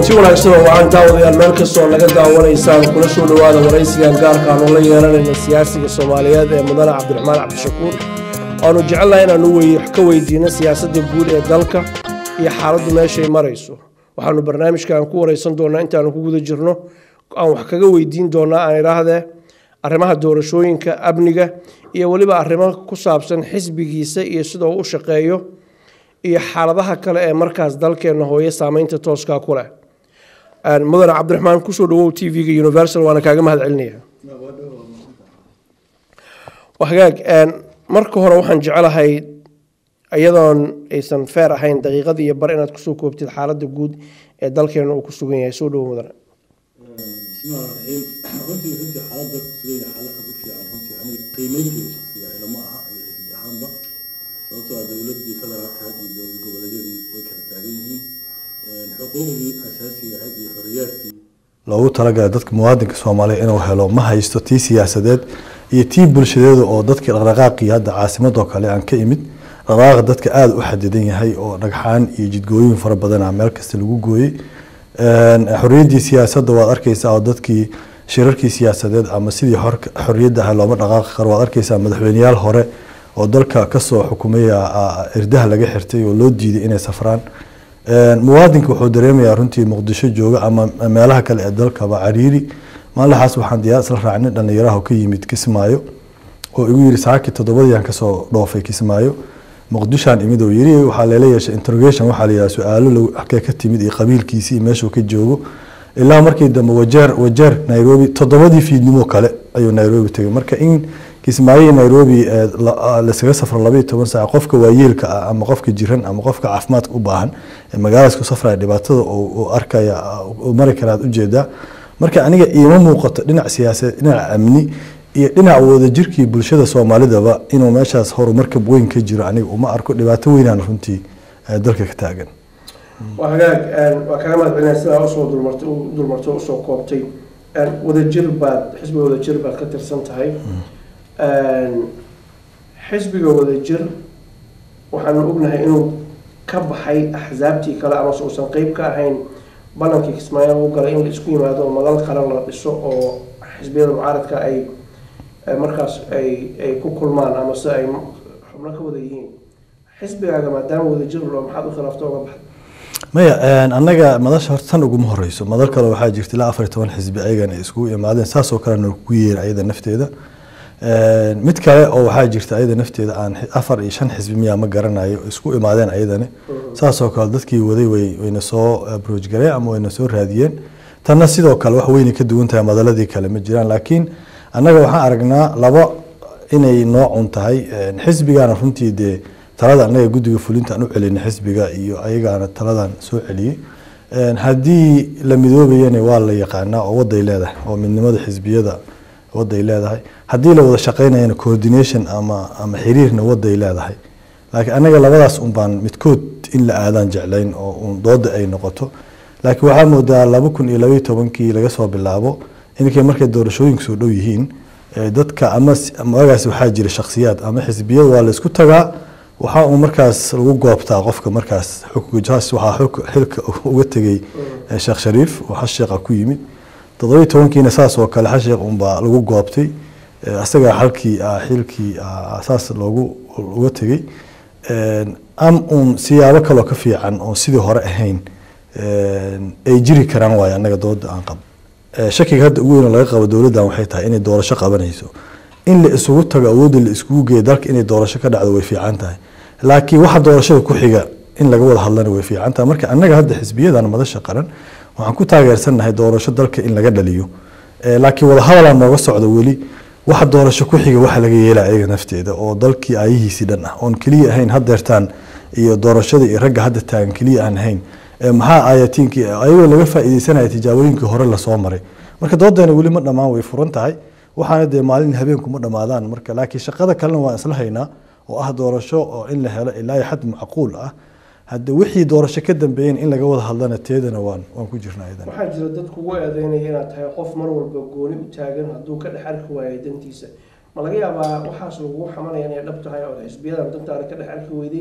kulanti wanaagsan oo wacan daawadayaal meel kastoo naga daawanaysaan kula soo dhowaada waraysigan gaarka aanu la yeelanayna siyaasiga soomaaliyeed ee mudane cabdiraxmaan cabdishakuur waanu jecelnahay inaanu wax ka weydiino siyaasadda guud ee dalka iyo xaaladdu meeshay marayso waxaanu barnaamijkan ku waraysan doonaa intaanu ku guda jirno aan wax kaga weydiin doonaa aan idhaahdee arrimaha doorashooyinka amniga iyo weliba arrimo ku saabsan xisbigiisa iyo sida uu u shaqeeyo iyo xaaladaha kale ee markaas dalkeenna hooye saameynta tooskaa ku leh mudane cabdiraxmaan kusoo dhawow t v-ga universal waana kaaga mahad celinaya hagaag marka hore waxaan jecelahay iyadoon aysan feer ahayn daqiiqadii iyo bar inaad kusoo koobtid xaaladda guud ee dalkeena uu ku sugan yahay soo dhawo mudane bismillahi raxiim runtii runtii xaaladda kusugan yahay xaalad aad u fiican runtii aniga qiimeynteeda shaksiga ahna ma aha iyo xisbi ahaanba sababtoo ah dowladii federaalka had iyo dowlad goboleedyadii way kala taagan yihiin xuquuqdii asaasiga ahayd iyo xoriyaadkii loogu talagalay dadka muwaadinka soomaaliya inuu helo ma haysto tii siyaasadeed iyo tii bulshadeeda oo dadkii dhaqdhaqaaqii hadda caasimadoo kale aan ka imid dhaqdhaqaaqa dadka aada u xadidan yahay oo dhagxaan iyo jidgooyin fara badan ah meel kasta lagu gooyey xorriyaddii siyaasadda waad arkeysaa oo dadkii shirarkii siyaasadeed ama sidii xorriyadda ah looma dhaqaaqi karo waad arkeysaa madaxweyneyaal hore oo dalka kasoo xukumaya irdaha laga xirtay oo loo diiday inay safraan muwaadinka wuxuu dareemayaa runtii muqdisho jooga ama meelaha kale ee dalkaba cariiri maalinlaxaas waxaan diyaar isla raacnay dhallinyaraha ka yimid kismaayo oo igu yiri saaki toddobadiiaan kasoo dhoofay kismaayo muqdishaan imid oo yiri waxaa leela yeeshay interrogation waxaa la yidhaha su-aalo halkee ka timid iyo qabiilkiisii iyo meeshuu ka joogo ilaa markii dambe wajeer wajeer nairobi toddobadii fiidnimo kale ayuu nairobi tegay marka in kismaayo iyo nairobi lasaga safro labaiyo toban saac qofka waayeelka ah ama qofka jiran ama qofka caafimaadka u baahan ee magaaladaas ku safraya dhibaatada uu arkaya uu mari karaad ujeedaa marka aniga iima muuqato dhinac siyaasadeed dhinac amni iyo dhinac wadajirkii bulshada soomaalidaba inuu meeshaas horumarkab weyn ka jiro aniga uma arko dhibaato weynaan runtii dalka ka taagan waa hagaag waa kaga mahad celinaya sidaa usoo dulmartay dulmartay usoo koobtay wadajir baad xisbiga wadajir baad ka tirsan tahay xisbiga wadajir waxaanu ognahay inuu ka baxay axsaabtii kale amase uusan qeyb ka ahayn ballankii kismaayo lagu galay in la isku yimaado oo madal qaran la dhiso oo xisbiyada mucaaradka ay markaas ay ay ku kulmaan ama se ay xubno ka wada yihiin xisbigaaga maadaama wadajir loo maxaad u khilaafta uga baxday maya annaga madasha horta tan uguma horeyso madal kale waxaa jirta ilaa afar iyo toban xisbi ayagana ay iskugu imaadeen saasoo kalena ku yeera ayada nafteeda mid kale oo waxaa jirta ayada nafteeda aan afar iyo shan xisbi miyaa ma garanayo isku imaadeen ayadani saasoo kale dadkii waday way wayna soo broojgareen ama wayna soo raadiyeen tanna sidoo kale wax weynay ka duwan tahay madaladii kale ma jiraan laakiin annaga waxaan aragnaa laba inay noocun tahay xisbigaana runtii dee talada annaga guddiga fulinta aan u celinay xisbiga iyo ayagaana taladan soo celiyey haddii la midoobayana waa la yaqaanaa oo waday leedahay oo midnimada xisbiyada waday leedahay haddii la wada shaqeynayana coordination ama ama xiriirna waday leedahay laakiin annaga labadaas un baan midkood in la aadaan jeclayn oo un dooda ay noqoto laakiin waxaa moodaa laba kun iyo labaiyo tobankii laga soo bilaabo inkay markay doorashooyinka soo dhow yihiin dadka ama magaas waxaa jira shaksiyaad ama xisbiyada waa la isku tagaa waxaa uu markaas lagu goobtaa qofka markaas xukjaas waxaa xilka uga tegay sheekh shariif oo xasheeqa ku yimid toddobiyo tobankiina saas oo kale xasheeq unbaa lagu goobtay isagaa xalkii xilkii saas loogu uga tegey am uun siyaabo kaloo ka fiican oon sidii hore ahayn ay jiri karaan waayo annaga dooda aan qabo shakiga hadda ugu weyn laga qabo dowladdan waxay tahay inay doorasho qabanayso in la isugu tago awoodda la iskugu geeyo dalka inay doorasho ka dhacdo way fiican tahay laakiin waxa doorashada ku xiga in laga wada hadlana way fiican tahay marka annaga hadda xisbiyadan madasha qaran waxaan ku taageersannahay doorasho dalka in laga dhaliyo laakiin wada hadalaan nooga socdo weli waxa doorasho ku xiga waxa laga yeelaya ayaga nafteeda oo dalkii aayihiisii dhan ah oon keliya ahayn hadeertaan iyo doorashada iyo ragga hadda taagan keliya aan ahayn maxaa ayatiinkii ayagoo laga faa'iideysanaya tijaabooyinkii hore lasoo maray marka doodeena weli ma dhammaan way furan tahay waxaana dee maalin habeenku ma dhammaadaan marka laakiin shaqada kalena waan isla haynaa oo ah doorasho oo in la helo ilaa iyo xad macquul ah hadda wixii doorasho ka dambeeyeen in laga wada hadlana teedana waan waan ku jirnaa idan waxaa jira dad kugu eedeynaya inaad tahay qof mar walba gooni u taagan hadduu ka dhex arki waayay dantiisa ma laga yaabaa waxaas lagugu xamanaya inay dhab tahay oo xisbiyadan dantaada ka dhex arki weyday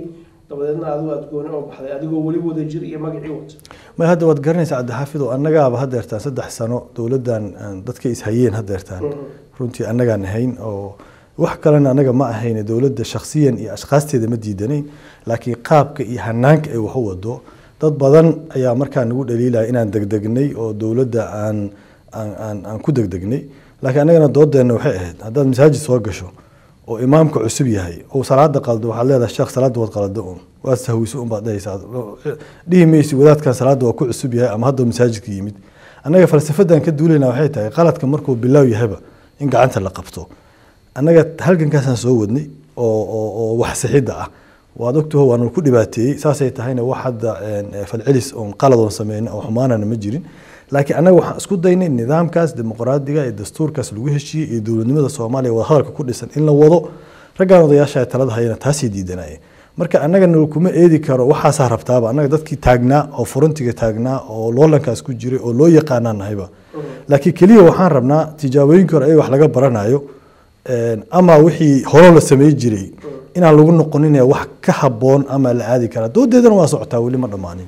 dabadeedna adigu aad gooni oo baxday adigoo weli wada jir iyo magacii wata ma hadda waad garanaysaa cabdixaafid oo annagaaba hadeertaan saddex sano dowladdan aan dadka ishayeen hadeertaan runtii annagaan ahayn oo wax kalena annaga ma ahayn dowladda shakhsiyan iyo ashkhaasteeda ma diidanayn laakiin qaabka iyo hanaanka ay wax u wado dad badan ayaa markaa nagu dhaliilaya inaan degdegnay oo dowladda aan aan aan aan ku degdegnay laakiin annagana doodeenna waxay ahayd haddaad masaajid soo gasho oo imaamka cusub yahay oo salaada qaldo waxaad leedahay sheekh salaada waad qalado un waad sahwiso un baad dhehaysaa dhihi maysi wadaadkan salaada waa ku cusub yahay ama hadda masaajidka yimid annaga falsafadan ka duulayna waxay tahay qaladka markuu bilaaw yahayba in gacanta la qabto annaga halgankaasaan soo wadnay oo oo oo wax sixidda ah waad ogtaho waanu ku dhibaateeyey saasay tahayna wax hadda falcelis oon qalad oon sameyna oo xumaanana ma jirin laakiin annaga waxaan isku daynay nidaamkaas dimuqraadiga iyo dastuurkaas lagu heshiiyey iyo dowladnimada soomaaliya wada hadalka ku dhisan in la wado raggaan odayaasha talada hayana taasay diidanayeen marka annaga nal kuma eedi karo waxaasaa rabtaaba annaga dadkii taagnaa oo furuntiga taagnaa oo loolankaas ku jiray oo loo yaqaanaa nahayba laakiin keliya waxaan rabnaa tijaabooyinkii hore ay wax laga baranayo ama wixii hore la samey jiray inaan lagu noqonin wax ka haboon ama la aadi karaa doodeedana waa socotaa weli ma dhammaanin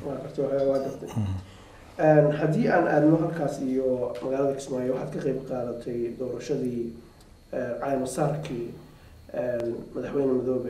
haddii aan aadno halkaas iyo magaalada kismaayo waxaad ka qeyb qaadatay doorashadii caymasaarkii madaxweyne madoobe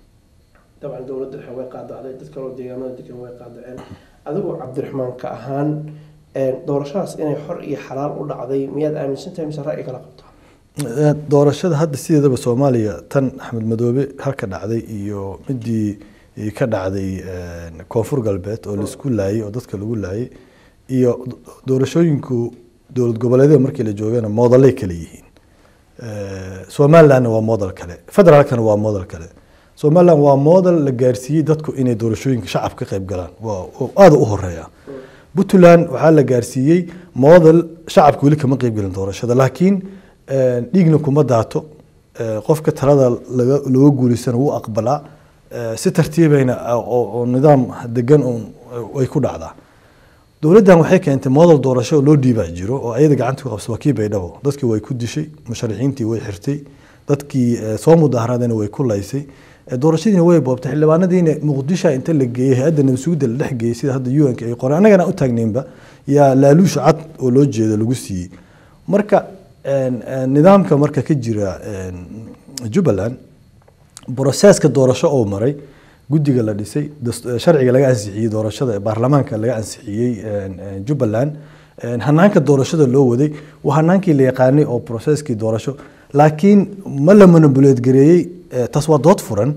dabcan dowladda dhexe way qaadacday dad kaloo deegaamada degan way qaadaceen adigoo cabdiraxmaan ka ahaan doorashadaas inay xor iyo xalaal u dhacday miyaad aaminsan tahay mise ra'yi kala qabtaa doorashada hadda sideedaba soomaaliya tan axmed madoobe halka dhacday iyo midii ka dhacday koonfur galbeed oo laisku laayay oo dadka lagu laayay iyo doorashooyinku dowlad goboleedyada markii la joogana moodalay kale yihiin somalilandna waa model kale federaalkana waa model kale somaliland waa model la gaarsiiyey dadku inay doorashooyinka shacab ka qayb galaan waa aada u horeeya puntland waxaa la gaarsiiyey model shacabka weli kama qayb gelin doorashada laakiin dhiigna kuma daato qofka talada looga guulaysana wuu aqbalaa si tartiibayna oo nidaam degan ay ku dhacdaa dowladdan waxay keentay model doorasho loo dhiibaa jiro oo ayada gacanta ku qabsa waa kii baydhabo dadkii way ku dishay musharixiintii way xirtay dadkii soo mudaharaadayna way ku laysay doorashadiina way boobtay xildhibaanadiina muqdisho inta la geeyey hay-adda nabadsuguda la dhex geeyey sida hadda un-ka ay qoreen annagana u taagnaynba yaa laaluusha cad oo loo jeedo lagu siiyey marka nidaamka marka ka jira jubbaland broseska doorasho oo maray guddiga la dhisay sharciga laga ansixiyey doorashada baarlamaanka laga ansixiyey jubbaland hanaanka doorashada loo waday waa hanaankii la yaqaanay oo broseskii doorasho laakiin ma la monobuleed gareeyey taas waa dood furan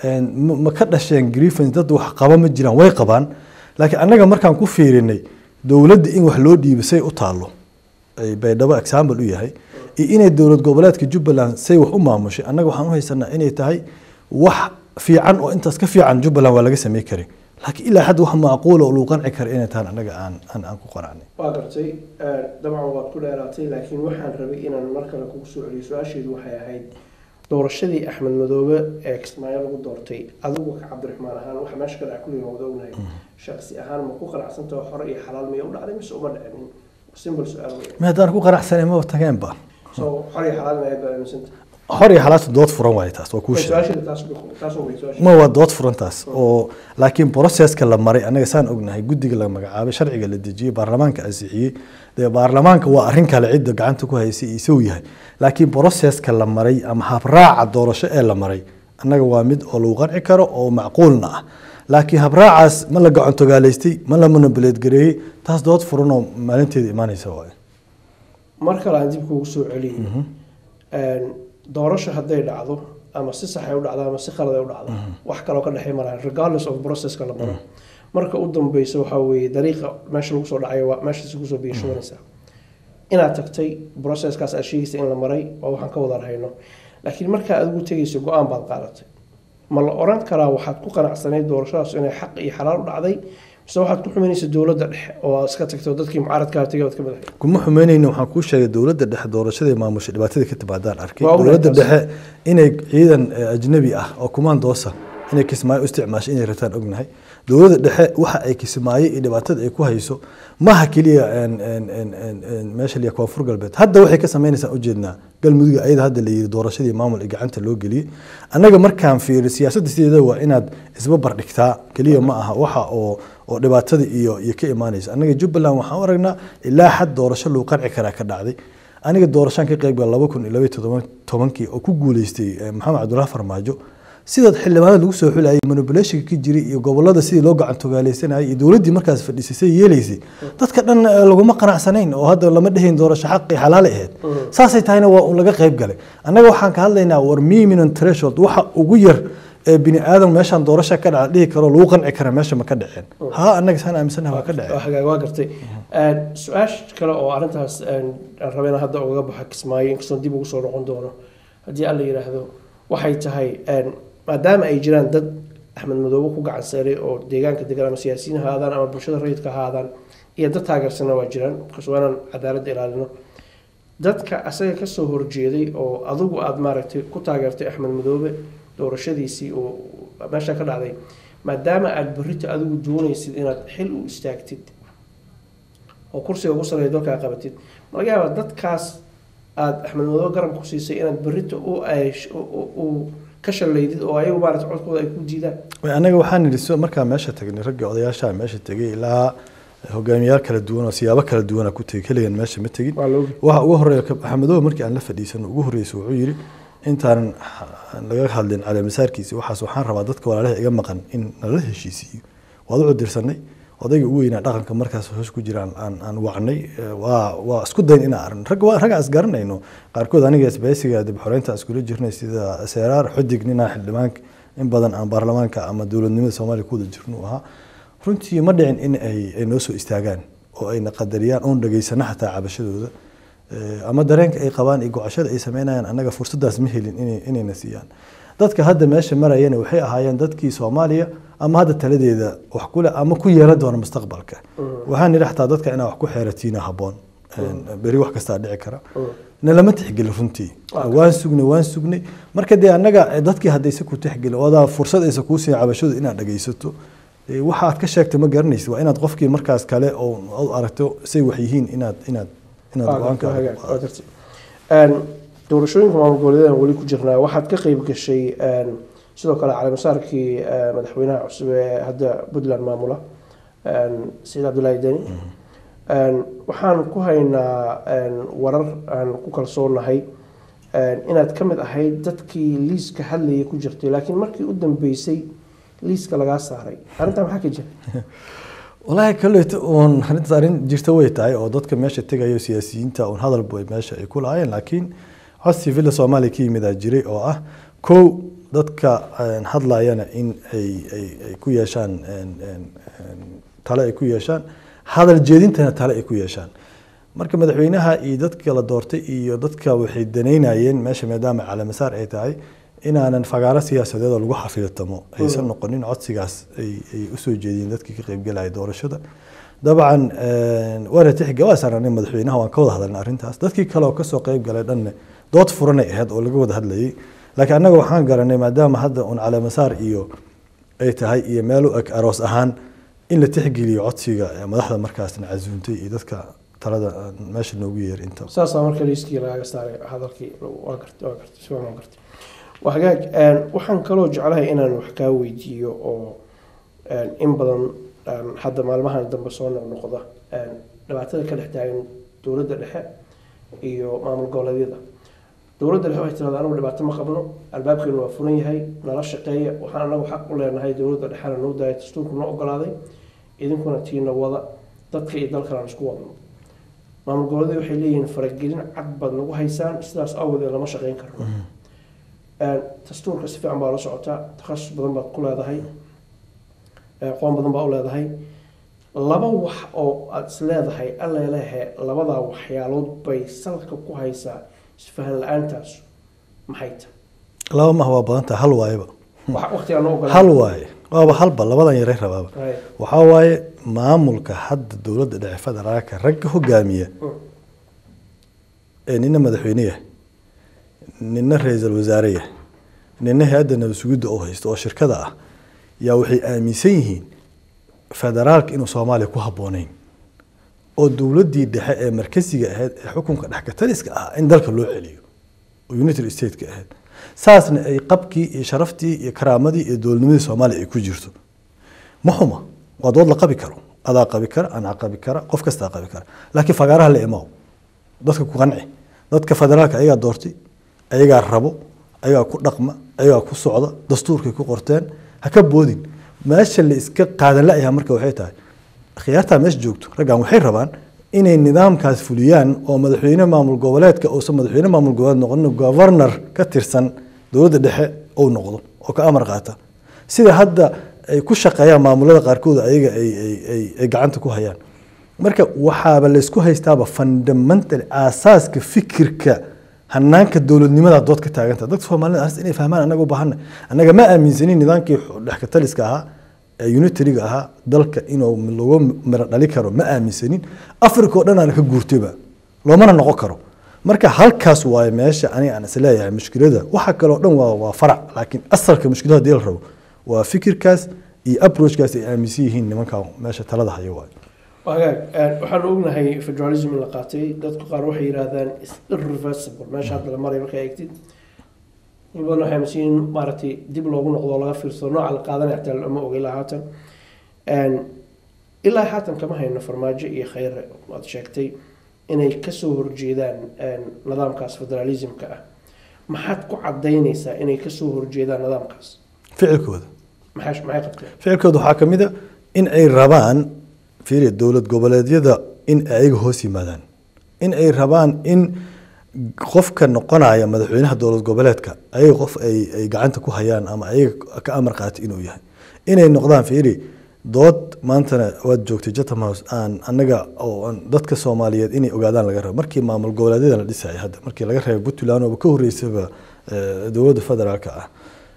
ma ka dhasheen grievance dad wax qaba ma jiraan way qabaan laakiin annaga markaan ku fiirinay dowladda in wax loo dhiibo say u taalo baydhabo example u yahay iyo inay dowlad goboleedka jubbaland say wax u maamushay annaga waxaan u haysanaa inay tahay wax fiican oo intaas ka fiican jubbaland waa laga samey karin laakiin ilaa xad wax macquula oo lagu qanci kara inay tahan annaga aan aan aan ku qanacnay waa gartay dabcan waad ku dheeraatay laakiin waxaan rabay inaan mar kale kugu soo celiyo su-aasheedu waxay ahayd doorashadii axmed madoobe ee kismaayo lagu doortay adigu ka cabdiraxmaan ahaan waxa meesha ka dhaca kulliga wada ognahay shaksi ahaan ma ku qanacsantaho hore iyo xalaal miya u dhacday mise uma dhicinin simple su-aal wey ma haddaan ku qanacsanay maba tageenba so xor iyo xalaal miyaad baa aaminsanta xor iyo xalaasta dood furan waaye taas waa kuu sheegay su-aasheeda taas taas wey su-aasha ma waa dood furantaas oo laakiin broseska la maray annaga saan ognahay guddiga la magacaabay sharciga la dejiyey baarlamaanka ansixiyey dee baarlamaanka waa arrin kale cidda gacanta ku haysay isagu yahay laakiin broseska la maray ama habraaca doorasho ee la maray annaga waa mid oo lagu qanci karo oo macquulna ah laakiin habraacaas ma la gacantogaalaystay ma la monobuleed gareeyey taas dood furan oo maalinteeda imaanaysa waaye mar kale aan dib kugu soo celiyey doorasho hadday dhacdo ama si sax ay u dhacdo ama si khalad ay u dhacdo wax kaloo ka dhexey malahan regardless of processka la maro marka u dambeysa waxaa weeye dariiqa meesha lagu soo dhacayo waa meeshaasi kusoo biyashubanaysaa inaad tagtay processkaas aad sheegaysa in la maray oo waxaan ka wada rahayno laakiin markaa adigu tegayso go-aan baad qaadatay ma la oran karaa waxaad ku qanacsanayd doorashadaas inay xaq iyo xalaal u dhacday mise waxaad ku xumaynaysa dowladda dhexe oo aad iska tagto dadkii mucaaradkaa tegay baad ka madaxay kuma xumeynayna waxaan kuu sheegay dowladda dhexe doorashadii maamushay dhibaatada ka timaadaan arkay Waa ognahay dowladda taas. dhexe inay ciidan eh, ajnabi ah oo kumaandoosa inay kismaayo u isticmaashay inay rataan ognahay dowladda dhexe waxa ay kismaayo iyo dhibaatada ay ku hayso maha keliya een- een- een- een- een meesha liya koonfur galbeed hadda waxay ka sameynaysaa ujeednaa galmudug ayada hadda la yiri doorashadii maamul ee gacanta loo geliyey annaga markaan fiiri siyaasadda sideeda waa inaad isba bardhigtaa keliya ma aha waxa oo oo dhibaatada iyo iyo ka imaanaysa annaga jubbaland waxaan u aragnaa ilaa xad doorasho lagu qanci karaa ka dhacday aniga doorashaan ka qayb galay laba kun iyo laba iyo todoban- tobankii oo ku guuleystay eh, maxamed cabdullahi farmaajo sidaad xildhibaanada lagu soo xulayay manipulationka ka jiray iyo gobolada sidii loo gacan togaaleysanayay iyo dowladdii markaas fadhiisay yeelaysay dadka dhan eh, laguma qanacsanayn oo hadda lama dhehayn doorasho xaqi xalaale ahayd saasay tahayna waa un laga qayb galay annaga waxaan ka hadlaynaa war minimum threshold waxa ugu yar ee bini aadam meeshaan doorasho ka dhaca dhihi karo lagu qanci kara meesha ma ka dhaceen ha annaga saan aaminsanaha waa ka dhaceen waa hagaag waa gartay Een, su-aasha kale oo arrintaas een, aan rabay inaan hadda ugaga baxo kismaayo inkastoo dib ugu soo noqon doono haddii alla yidhaahdo waxay tahay een, maadaama ay jiraan dad axmed madoobe ku gacan saaray oo deegaanka degan ama siyaasiyiin ha ahaadaan ama bulshada rayidka ha ahaadaan iyo dad taageersana waa jiraan markaas waa inaan cadaaladda ilaalino dadka asaga kasoo horjeeday oo adigu aada maaragtay ku taageertay axmed madoobe doorashadiisii oo meesha ka dhacday maadaama aada berrito adigu doonaysid inaad xil u istaagtid oo kursiga ugu sareeya dalkaa qabatid ma laga yaabaa dadkaas aada axmed madoobe garab ku siisay inaad berrito u eesh- u- u- u ka shalaydid oo ayagu maarata codkooda ay ku diidaan Way, anaga waxaan nidhi so markaa meesha tagnay ragga odayaasha meesha tegay ilaa hogaamiyaal kala duwan oo siyaabo kala duwana ku tegay keligan meesha ma tegin waa loogi waxa ugu horeeya ka- axmedoobe markii aan la fadhiisano ugu horreysay wuxuu yidhi intaanan ha- laga hadlin caleemasaarkiisi waxaas waxaan rabaa dadka walaalaha iga maqan in nala heshiisiiyo waad u cudirsanay odayga ugu weynaa dhaqanka markaas hoos ku jiraan aan aan wacnay eh, waa waa isku dayn inaan aragno rag waa rag aan isgaranayno qaarkood aniga isbaysiga dib xoreynta aan iskula jirnay sida seeraar xudig ninaa xildhibaanka in badan aan baarlamaanka ama dowladnimada soomaaliya ku wada jirno uu ahaa runtii ma dhicin in ay ay noo soo istaagaan oo ayna qadariyaan oon dhageysano xataa cabashadooda Eh, ama dareenka ay qabaan iyo gocashada ay sameynayaan annaga fursadaas ma helin inay- inayna siiyaan dadka hadda meesha marayana waxay ahaayeen dadkii soomaaliya ama hadda taladeeda wax kule ama ku yeelan doona mustaqbalka waxaan nidhi xataa dadka inaa wax ku xeeratiina habboon beri wax kastaa dhici kara na lama tixgelin runtii waan sugnay waan sugnay marka dee annaga eh, dadkii haddayse ku tixgelin odaa fursad aysa kuu siin cabashadu inaad dhagaysato eh, waxa aad ka sheegtay ma garanaysid waa inaad qofkii markaas kale oo aad aragto say wax yihiin inaad inaad inaad go-aanka doorashooyinka maamul goboleedan weli ku jirnaa waxaad ka qeyb gashay een, sidoo kale caleemasaarkii eh, madaxweynaha cusub ee hadda puntland maamula een, sayid cabdulaahi deni Een, waxaan ku haynaa een, warar aan ku kalsoonahay een, inaad ka mid ahayd dadkii liiska hadlayay ku jirtay laakiin markii u dambeysay liiska lagaa saaray arrintaa maxaa ka jira walaahi kaleeto uun arrintaas arrin jirta way tahay oo dadka meesha tegayo siyaasiyiinta uun hadal bay meesha ay ku lahaayeen laakiin codsi villa soomaaliya ka yimidaa jiray oo ah kow dadka een, hadlayana in ay ay ay ku yeeshaan een, een, een, tale ay ku yeeshaan hadal jeedintana tale ay ku yeeshaan marka madaxweynaha iyo dadka la doortay iyo dadka waxay danaynayeen meesha maadaama caleemasaar ay tahay inaanan fagaaro siyaasadeed oo lagu xafidatamo aysan noqonin codsigaas ay ay usoo jeediyeen dadkii ka qaybgalaya doorashada dabcan een, waana tixga waa saarnay madaxweynaha waan ka wada hadalnay arrintaas dadkii kale oo kasoo qayb galay dhanne dood furanay ahayd oo laga wada hadlayay laakiin annaga waxaan garanay maadaama hadda un caleemasaar iyo ay tahay iyo meel u eg aroos ahaan in la tixgeliyo codsiga ee madaxda markaasna casuuntay iyo dadka talada aan meesha noogu yeer inta saasaa marka liiskii lagaga saaray hadalkii waa gartay waa gartay si waan gartay waa hagaag een, waxaan kaloo jeclahay inaan wax kaa weydiiyo oo een, in badan een, hadda maalmahan dambe soo noqnoqda een, dhibaatada ka dhex taagan dowladda dhexe iyo maamul goboleedyada dowladda dhexe waxay tirahdaa anagu dhibaato ma qabno albaabkeenu waa furan yahay nala shaqeeya waxaan anagu xaq u leenahay dowladda dhexena noo daaya dastuurku noo ogolaaday idinkuna tiina wada dadka iyo dalkana aan isku wadno maamul goboleedyada waxay leeyihiin faragelin cad baad nagu haysaan sidaas awgeed lama shaqeyn karno Een, dastuurka si fiican baa la socotaa takhasus badan baad ku leedahay ee, aqoon badan baa u leedahay laba wax oo aada is leedahay allelehe labadaa waxyaalood bay salka ku haysaa isfahan la-aantaas maxay tahay laba mah waa badan tahay hal waayeba Wax- waqtigaa noo ogolaan hal waaye waaba halba labadan yaray rabaaba Right. waxaa waaye maamulka hadda dowladda dhexe federaalka ragga hogaamiya Mm. ee nina madaxweyne yahay nina ra-iisul wasaare yahay nina hay-adda nabad sugidda oo haysto oo shirkada ah yaa waxay aaminsan yihiin federaalka inuu soomaaliya ku habboonayn oo dowladdii dhexe ee markasiga ahayd ee xukunka dhexkataliska ahaa in dalka loo celiyo oo united stateka ahayd saasna ay qabkii iyo sharaftii iyo karaamadii iyo dowladnimadii soomaaliya ay ku jirto ma xuma waa dood la qabi karo adaa qabi kara anaa qabi kara qof kastaa qabi kara laakiin fagaaraha la imaaw dadka ku qanci dadka federaalka ayagaa doortay ayagaa rabo ayagaa ku dhaqma ayagaa ku socda dastuurkay ku qorteen ha ka boodin meesha la iska qaadan la-yaha marka waxay tahay khiyaartaa meesha joogto raggan waxay rabaan inay nidaamkaas fuliyaan oo madaxweyne maamul goboleedka uusan madaxweyne maamul goboleed noqon governor ka tirsan dowladda dhexe uu noqdo oo ka amar qaata sida hadda ay ku shaqeeyaan maamulada qaarkood ayaga ay ay gacanta ku hayaan marka waxaaba laysku haystaaba fundamental aasaaska fikirka hanaanka dowladnimada dood ka taaganta dadka soomaalida arrinta inay fahmaan anaga u baahana annaga ma aaminsanin nidaamkii dhexkataliska ahaa ee unitariga ahaa dalka inuu lagu miro dhali karo ma aaminsanin africa oo dhan aana ka guurtayba loomana noqon karo marka halkaas waaye meesha aniga aan isleeyahay mushkilada waxa kale oo dhan waa waa farac laakiin asalka mushkilada hadii la rabo waa fikirkaas iyo approachkaas ay aaminsan yihiin nimanka meesha talada hayo waayo wagaag waxaanu ognahay federalism in la qaatay dadku qaar waxay yidhaahdaan is irreversible meesha hadda la maray markaa eegtid in badan waxay aaminsan yihiin maaragtay dib loogu noqdo oo laga fiirsado nooca la qaadanaya xitaa lama oga ilaa haatan ilaa haatan kama hayno farmaajo iyo khayre waad sheegtay inay kasoo horjeedaan nidaamkaas federalismka ah maxaad ku cadaynaysaa inay kasoo horjeedaan nidaamkaas ficilkooda maxay maxay qabteen ficilkooda waxaa ka mid a in ay rabaan fiiri dowlad goboleedyada in ay ayaga hoos yimaadaan in ay rabaan in qofka noqonaya madaxweynaha dowlad goboleedka ayaga qof ay ay gacanta ku hayaan ama ayaga ka amar qaatay inuu yahay inay noqdaan fiiri dood maantana waad joogtay chatham house aan annaga oo dadka soomaaliyeed inay ogaadaan laga rabo markii maamul goboleedyada la dhisayay hadda markii laga reebay puntland ooba ka horreysaba dowladda federaalka ah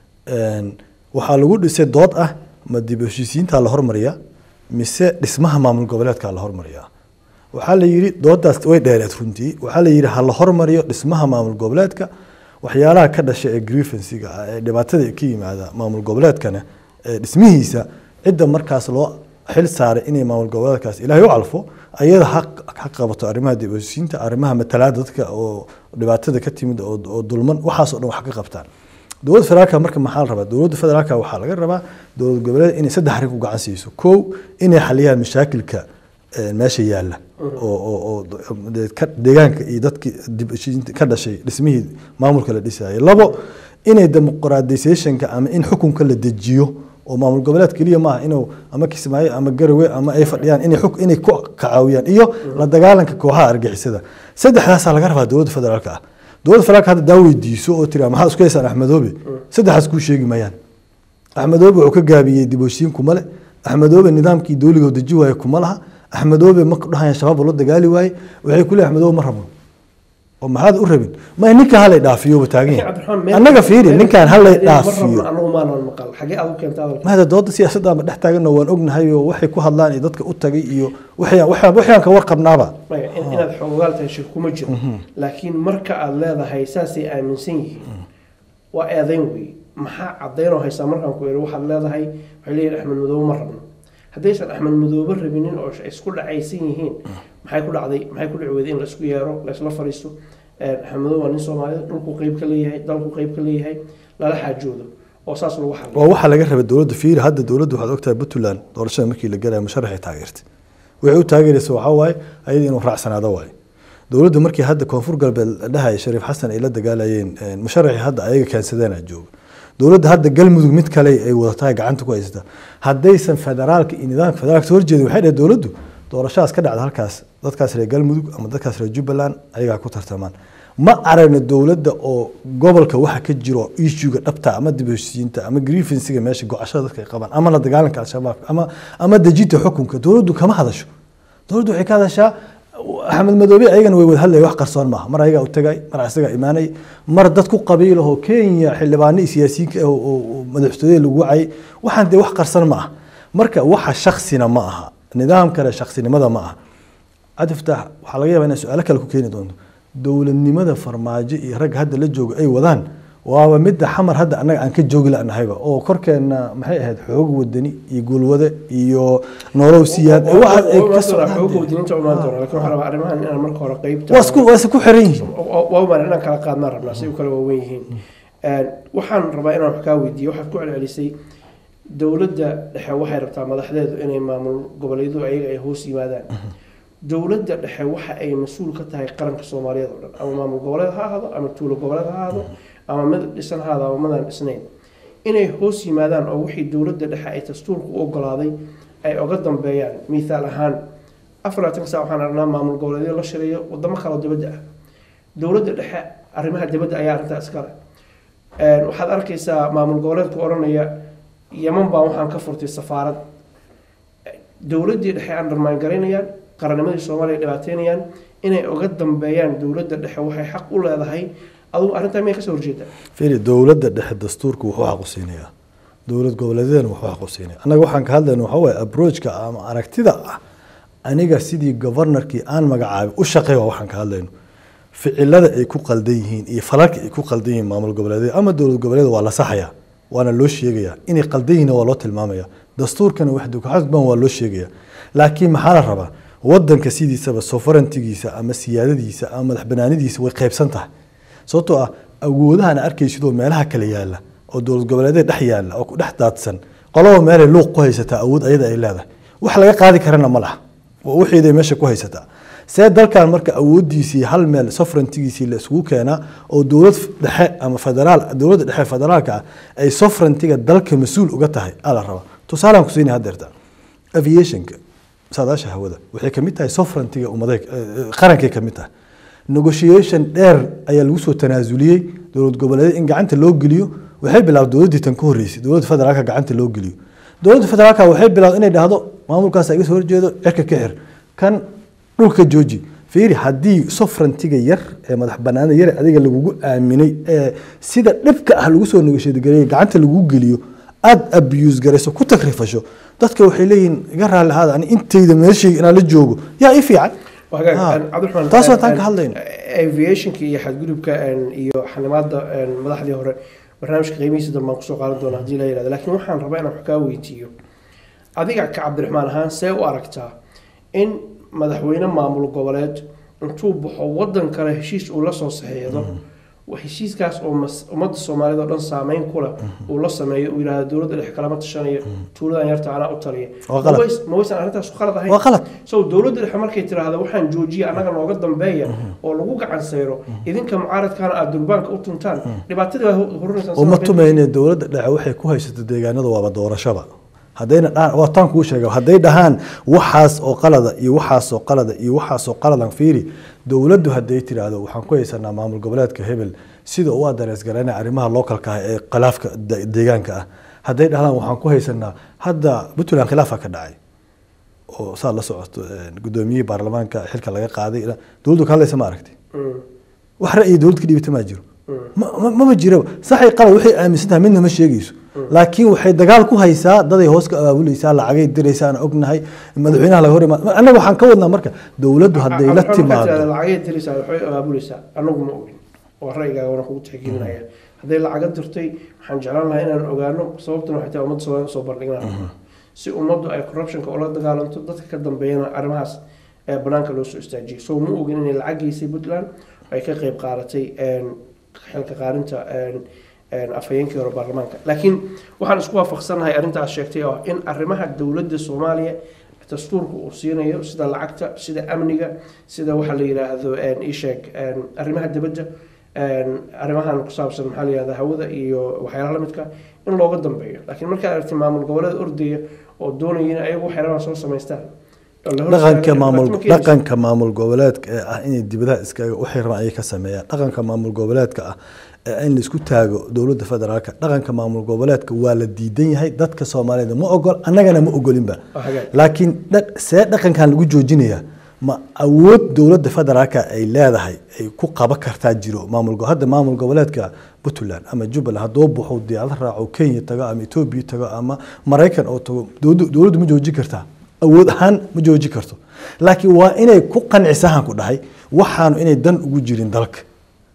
waxaa lagu dhisay dood ah ma dib heshiisiintaa la hormariyaa mise dhismaha maamul goboleedkaa la hormariyaa waxaa la yidhi doodaas way dheereed runtii waxaa la yidhi ha la hormariyo dhismaha maamul goboleedka waxyaalaha ka dhasha ee grievansiga ah ee dhibaatada ka yimaada maamul goboleedkana ee dhismihiisa cidda markaas loo xil saaray inay maamul goboleedkaas ilaahay u calfo ayada ha ha qabato arrimaha dib heshiisiinta arrimaha matalaada dadka oo dhibaatada ka timid oo dulman waxaasoo dhan wax ka qabtaan dowladda federaalka marka maxaa la rabaa dowladda federaalka waxaa laga rabaa dowlad goboleed inay saddex arrin ku gacan siiso kow inay xaliyaan mashaakilka meesha yaalla oo oo oo deegaanka iyo dadkii dib ka dhashay dhismihii maamulka la dhisayay labo inay dimuqraadisationka ama in xukunka la dejiyo oo maamul goboleed keliya maaha inuu ama kismaayo ama garawe ama ay fadhiyaan inay xuk inay ku kacaawiyaan iyo la dagaalanka kooxaha argixisada saddexdaasaa laga rabaa dowladda federaalka ah dowladda federaalka hadda daa weydiiso oo tira maxaad isku haysaan axmedoobe saddexaas kuu sheegi mayaan axmedoobe wuxuu ka gaabiyey dib heshiin kuma le axmedoobe nidaamkii dowliga deji waaye kuma laha axmedoobe ma dhahaya shabaab la dagaali waaye waxay ku leeyahay axmedoobe ma rabno oo maxaad u rabin ma ninka halay dhaafiyo taagan yahay annaga fiiri ninkan halay dhaafiyo mahada dooda siyaasadda ma dhex taaganno waan ognahay oo waxay ku hadlaan iyo dadka u tagay iyo waxyaan ka warqabnaaba inaad xoogaal tahay shir kuma jiro laakiin marka aad leedahay saasay aaminsan yihiin waa eedayn wey maxaa cadaynoo haysaa markaan ku iri waxaad leedahay waxay leeyihin axmed madoobe ma rabno haddaysan axmed madoobe rabinin oo isku dhacaysan yihiin maxay ku dhacday maxay ku dhici weyday in laisku yeero laisla fariisto axmed madoobe waa nin soomaalida dhulku qeyb ka leeyahay dalku qeyb ka leeyahay lala xaajoodo oo saas lagu xaliyo waa waxaa laga rabay dowladda fiiri hadda dowladda waxaad ogtahay puntland doorashada markii la galaya musharaxay taageertay waxay u taageeraysa waxaa waaye ayada inuu raacsanaado waaye dowladda markii hadda koonfur galbeed la dhahaya shariif xasan ay la dagaalayeen musharaxii hadda ayaga keensadeen aa jooga dowladda hadda galmudug mid kale ay wadatahay gacanta ku haysata haddaysan federaalka iyo nidaamka federaalka soo horjeedin waxay dhaheen dowladdu doorashadaas ka dhacda halkaas dadkaas reer galmudug ama dadkaas reer jubbaland ayagaa ku tartamaan ma aragna dowladda oo gobolka waxa ka jiro issuga dhabta ama dib heshiisiinta ama grievansiga meesha gocashada dadka ay qabaan ama la dagaalanka al-shabaab ama ama dejinta xukunka dowladdu kama hadasho dowladdu waxay ka hadashaa axmed madoobe ayagana way wada hadlaya wax qarsoon maaha mar ayagaa u tagay mar isagaa imaanay mar dad ku qabiilahoo kenya xildhibaano iyo siyaasiyiinka ah oo madaxtooyada lagu wacay waxaan dee wax qarsan ma ah marka waxa shaksina ma aha nidaam kale shaksinimada ma aha cadiftaax waxaa laga yaabaa inay su-aalo kale ku keeni doonto dowladnimada farmaajo iyo ragga hadda la jooga ay wadaan waaba midda xamar hadda annaga aan ka joogi lanahayba oo korkeena maxay ahayd xoog wadani iyo guulwade iyo nolow siyaad ee waxaas ay ka socdaan xooga wadiniinta umaan doona lakin waxaan rabaa arrimahan inaan marka hore qeybta waa isku waa isku xiran yihiin waa umaan inaan kala qaadnaan rabnaa si u kala waawen yihiin waxaan rabaa inaan wax kaa weydiiyo waxaad ku celcelisay dowladda dhexe waxay rabtaa madaxdeedu inay maamul goboleedu ayaga ay hoos yimaadaan dowladda dhexe waxa ay mas-uul ka tahay qaranka soomaaliyeed oo dhan ama maamul goboleed ha ahaado ama tuulo goboleed ha ahaado ama mid dhisan ha ahaado ama midaan dhisnayn inay hoos yimaadaan oo wixii dowladda dhexe ay dastuurka u ogolaaday ay oga dambeeyaan mithaal ahaan afar labaatan saa waxaan aragnaa maamul goboleedyo la shirayo wadamo kaloo dibadda ah dowladda dhexe arrimaha dibadda ayaa arrintaa iskale waxaad arkaysaa maamul goboleedku odhanaya yaman baa waxaan ka furtay safaarad dowladdii dhexe undermine garaynayaan qarannimadii soomaaliya dhibaateynayaan inay oga dambeeyaan dowladda dhexe waxay xaq u leedahay adugu arrintaa miyay kasoo horjeedaa fiiri dowladda dhexe dastuurku wuxuu xaq u siinayaa dowlad goboleedyadana wuxuu xaq u siinaya annaga waxaan ka hadlayna waxaa waaye approachka ama aragtida ah aniga sidii governorkii aan magacaabay u shaqeey waa waxaan ka hadlayno ficilada ay ku qaldan yihiin iyo falalka ay ku qaldan yihiin maamul goboleedyada ama dowlad goboleeda waa la saxayaa waana loo sheegayaa inay qaldan yihiin waa loo tilmaamaya dastuurkana wax dukaxasban waa loo sheegaya laakiin maxaa la rabaa wadanka sidiisaba sovereigntigiisa ama siyaadadiisa ama madax banaanidiisa way qaybsan tahay sababtoo ah awoodahana arkaysidoo meelaha kale yaala oo dowlad goboleedyada dhex yaala oo ku dhex daadsan qolaba meelay luuq ku haysataa awood ayada ay leedahay wax laga qaadi karana ma laha oo wixiiday meesha ku haysataa see dalkan marka awoodiisii hal meel sovereigntigiisii la isugu keenaa oo dowlad dhexe ama federaal dowladda dhexe federaalka ah ay sovereigntiga dalka mas-uul uga tahay aa la rabaa tusaalaan kusiinaya hadeerta aviationka saadaasha hawada waxay kamid tahay sovereigntiga ummaday qarankay kamid tahay negotiation dheer ayaa lagu soo tanaasuliyey dowlad goboleed in gacanta loo geliyo waxay bilaabday dowladdii tan ka horreysay dowladda federaalka gacanta loo geliyo dowladda federaalka waxay bilaabday inay dhahdo maamulkaas iga soo horjeedo cirka ka xir kan dhulka jooji fiiri haddii sovereigntiga yar ee madax banaanida yar adiga lagugu aaminay ee sida dhibka ah lagu soo negotiategareeyay gacanta lagu geliyo aada abuse garayso ku takrifasho dadka waxay leeyihiin iga raalli ahaada ani intayda meeshayga inaan la joogo yaa ii fiican taas waa taan ka hadlayno aviationka iyo xadgudubka iyo xanimaada madaxdii hore barnaamijka qiimihiisa dambe aan kusoo qaadan doona hadii la yihahdo laakiin waxaan rabaa inaan wax kaa weydiiyo adiga ka cabdiraxmaan ahaan see u aragtaa in madaxweyne maamul goboleed intuu baxo wadan kale heshiis uu la soo saxeexdo heshiiskaas oo ummadda soomaaliyed oo dhan saameyn ku leh uu la sameeyo uu yidhahdo dowladda dhex kalama tashanayo tuuladan yarta anaa u taliya ma waysan arrintaas qalad ahayn waa qalad so dowladda dhexe markay tiraahdo waxaan joojiya annaga nooga dambeeya oo lagu gacan sayro idinka mucaaradkaana aada durbaanka u tuntaan dhibaatadii baa horunaysaan uma tumayne dowladda dhexe waxay ku haysato deegaanada waaba doorashaba haddayna dhaan waa taan kuu sheega hadday dhahaan waxaas oo qalada iyo waxaas oo qalada iyo waxaas oo qaladan fiiri dowladdu hadday tiraahdo waxaan ku haysanaa maamul goboleedka hebel sida u adarees garanaya arrimaha localka ah ee khilaafka deegaanka ah hadday dhahdaan waxaan ku haysanaa hadda puntland khilaafa ka dhacay oo saad la socoto guddoomiyihii baarlamaanka xilka laga qaaday dowladdu ka hadlaysa ma aragti wax ra'yi dowlad ka dhibata maa jiro mama jiraba saxay qalad waxay aaminsan tahay midna ma sheegayso laakiin waxay dagaal ku haysaa daday hoos ka abaabuleysaa lacagay diraysaa aan ognahay madaxweynaha laga hor imaad annaga waxaan ka wadnaa marka dowladdu hadday la timaado lacagay diraysaa waxay abaabuleysaa anagu ma ogin waa ra'yigaaga waan kugu tixgelinaya hadday lacaga dirtay waxaan jeclaan lahaa inaan ogaano sababtuna waxay tahay ummadda soomaaliya soo bandhignaa si ummaddu ay corruptionka ula dagaalanto dadka ka dambeeyana arrimahaas ee banaanka loo soo istaajiyay so ma ogin inay lacag geysay puntland ay ka qayb qaadatay xilka qaarinta afhayeenkii hore baarlamaanka laakiin waxaan isku waafaqsanahay arrintaas sheegtay oo in arrimaha dowladda soomaaliya dastuurka uu siinayo sida lacagta sida amniga sida waxa la yidhaahdo isheeg arrimaha dibadda arrimahan ku saabsan maxaa la yihahda hawada iyo waxyaalaha lamidka in looga dambeeyo laakiin markaad aragtay maamul goboleed ordaya oo doonaya in ayagu waxay rabaan soo samaystaan dhaqanka maamul dhaqanka maamul goboleedka ee ah inay dibadaha iskaga waxay rabaan ayay ka sameeyaan dhaqanka maamul goboleedka ah ee in laisku taago dowladda federaalka dhaqanka maamul goboleedka waa la diidan yahay dadka soomaaliyeed ma ogol annagana ma ogolinba laakiin see dhaqankan lagu joojinaya ma awood dowladda federaalka ay leedahay ay ku qaban kartaa jiro maamul hadda maamul goboleedka puntland ama jubbaland hadduu baxo diyaarad raaco kenya tago ama etoobiya tago ama maraykan oo tago dowladdu ma joojin kartaa awood ahaan ma jooji karto laakiin waa inay ku qancisahan ku dhahay waxaanu inay dan ugu jirin dalka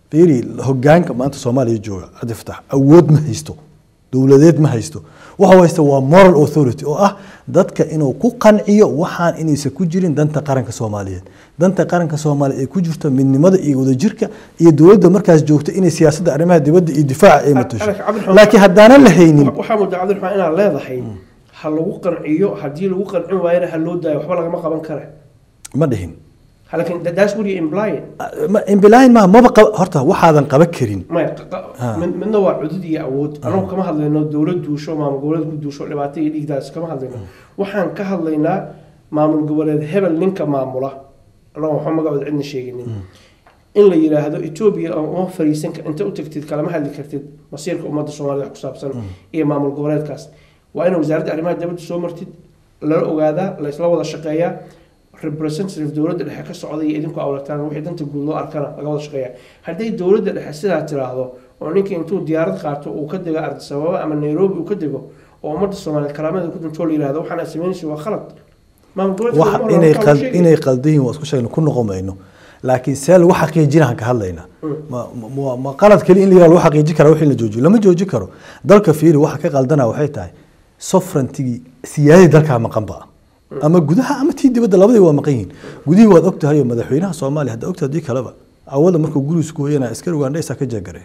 fiiri hogaanka maanta soomaaliya jooga cabdi fatax awood ma haysto dowladeed ma haysto waxa haysta waa moral authority oo ah dadka inuu ku qanciyo waxaan inaysan ku jirin danta qaranka soomaaliyeed danta qaranka soomaaliya ay ku jirto midnimada iyo wadajirka iyo dowladda markaas joogto inay siyaasadda arrimaha dibadda iyo difaaca ay matasho Cabdiraxmaan- laakiin haddaanan la haynin waxaa mudda cabdiraxmaan inaad leedahay ha lagu qanciyo haddii lagu qancin waayana ha loo daayo waxba lagama qaban kara ma dhihin laakiin that- that's what you implying Ma- imbilaahin maaha maba qaba horta waxaadan qaban karin maya qa- qa- mid- midna waa cudud iyo awood anagu kama hadlayno dowlad duusho maamul goboleed ku duusho dhibaato iyo dhiigdaas kama hadlayno waxaan ka hadlaynaa maamul goboleed hebel ninka maamula anagu waxba magacooda cidna sheeginin in la yidhaahdo etoobiya oo uma fariisan ka- inta u tagtid kalama hadli kartid masiirka ummadda soomaalida wax ku saabsan iyo maamul goboleedkaas waa in wasaaradda arrimaha dibadda soo martid lala ogaadaa la isla wada shaqeeyaa representative dowladda dhexe ka socda iyo idinku awlataan wixii danta guud loo arkana laga wada shaqeeya hadday dowladda dhexe sidaa tiraahdo oo ninkii intuu diyaarad qaato uu ka dego ardis ababa ama nairobi uu ka dego oo ummadda soomaaliyeed karaamada ku dintoo la yihahdo waxaan aad samaynaysa waa khalad maamul goboleedka wax Soomaaliya inay waxaa qal loo sheegaya. inay qaldan yihiin waa isku sheegna ku noqon mayno laakiin see lagu xaqiijinaan ka hadlayna ma ma ma qalad kali in la yiraahdo lagu xaqiijin kara wixii la joojiyo lama joojin karo dalka fiiri waxa ka qaldana waxay tahay sovereignty siyaadii dalka maqan ba ama gudaha ama tii dibadda labadii waa maqan yihiin gudihii waad ogtahay oo madaxweynaha soomaaliya hadda ogtahay hadii kaleba awada markuu gurigiisa ku hoyanaya askari ugandhaysa ka jeegare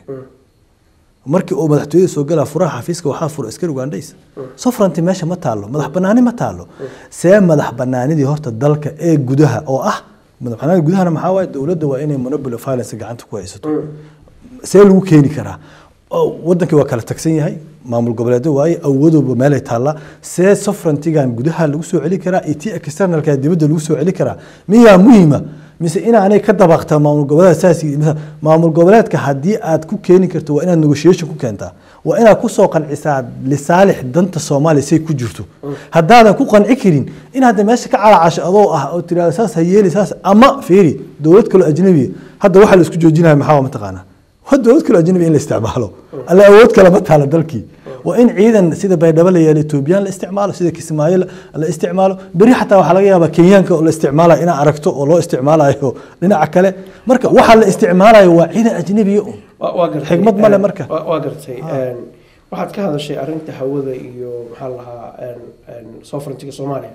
markii uu madaxtooyada soo galaa furaha xafiiska waxaa fura askari ugandhays sovereignty meesha ma taalo madax banaani ma taalo see madax banaanidii horta dalka ee gudaha oo ah madax banaanida gudahana maxaa waaye dowladda waa inay monopoly of violence gacanta ku haysato see lagu keeni karaa oo wadankii waa kala tagsan yahay maamul goboleedo waaye awoodooba meelay taallaa see sovereigntigan gudaha lagu soo celi karaa iyo tii externalka dibadda lagu soo celi karaa miyaa muhiima mise inaanay ka dabaqtaa maamul goboleed saas mise maamul goboleedka haddii aad ku keeni karto waa inaad negotiation ku keentaa waa inaad kusoo qancisaa lisaalix danta soomaaliya say ku jirto haddaadan ku qanci karin in hadda meesha ka calacasho adoo ah oo tiraahdo saas ha yeeli saas ama fiiri dowlad kaloo ajnabiya hadda waxaa la isku joojinaya maxaa waa mataqaanaa waa dowlad kaloo ajnabi in la isticmaalo alla awood kale ma taala dalkii waa in ciidan sida baydhabo la yeelo etoobiyaan la isticmaalo sida kismaayo la- la isticmaalo beri xataa waxaa laga yaabaa kenyaanka oo la isticmaalayo inaa aragto oo loo isticmaalayo dhinaca kale marka waxaa la isticmaalayo waa ciidan ajnabiya un Waa- waa gartay. Xigmad ma leh Een, marka. waa- waa gartay Een, waxaad ka hadashay arinta hawada iyo maxaa la lahaa een, een, sovereigntiga soomaaliya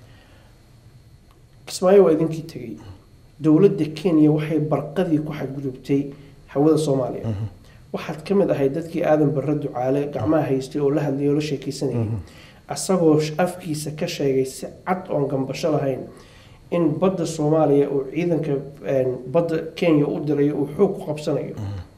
kismaayo waa idinkii tegey dowladda kenya waxay barqadii ku xadgudubtay hawada soomaaliya waxaad ka mid ahayd dadkii aadan barre ducaale gacmaha haystay oo la hadlayay oo la sheekeysanayay asagoo sh- afkiisa ka sheegay si cad oon gambasho lahayn in badda soomaaliya uu ciidanka een, badda kenya u dirayo uu xoog ku qabsanayo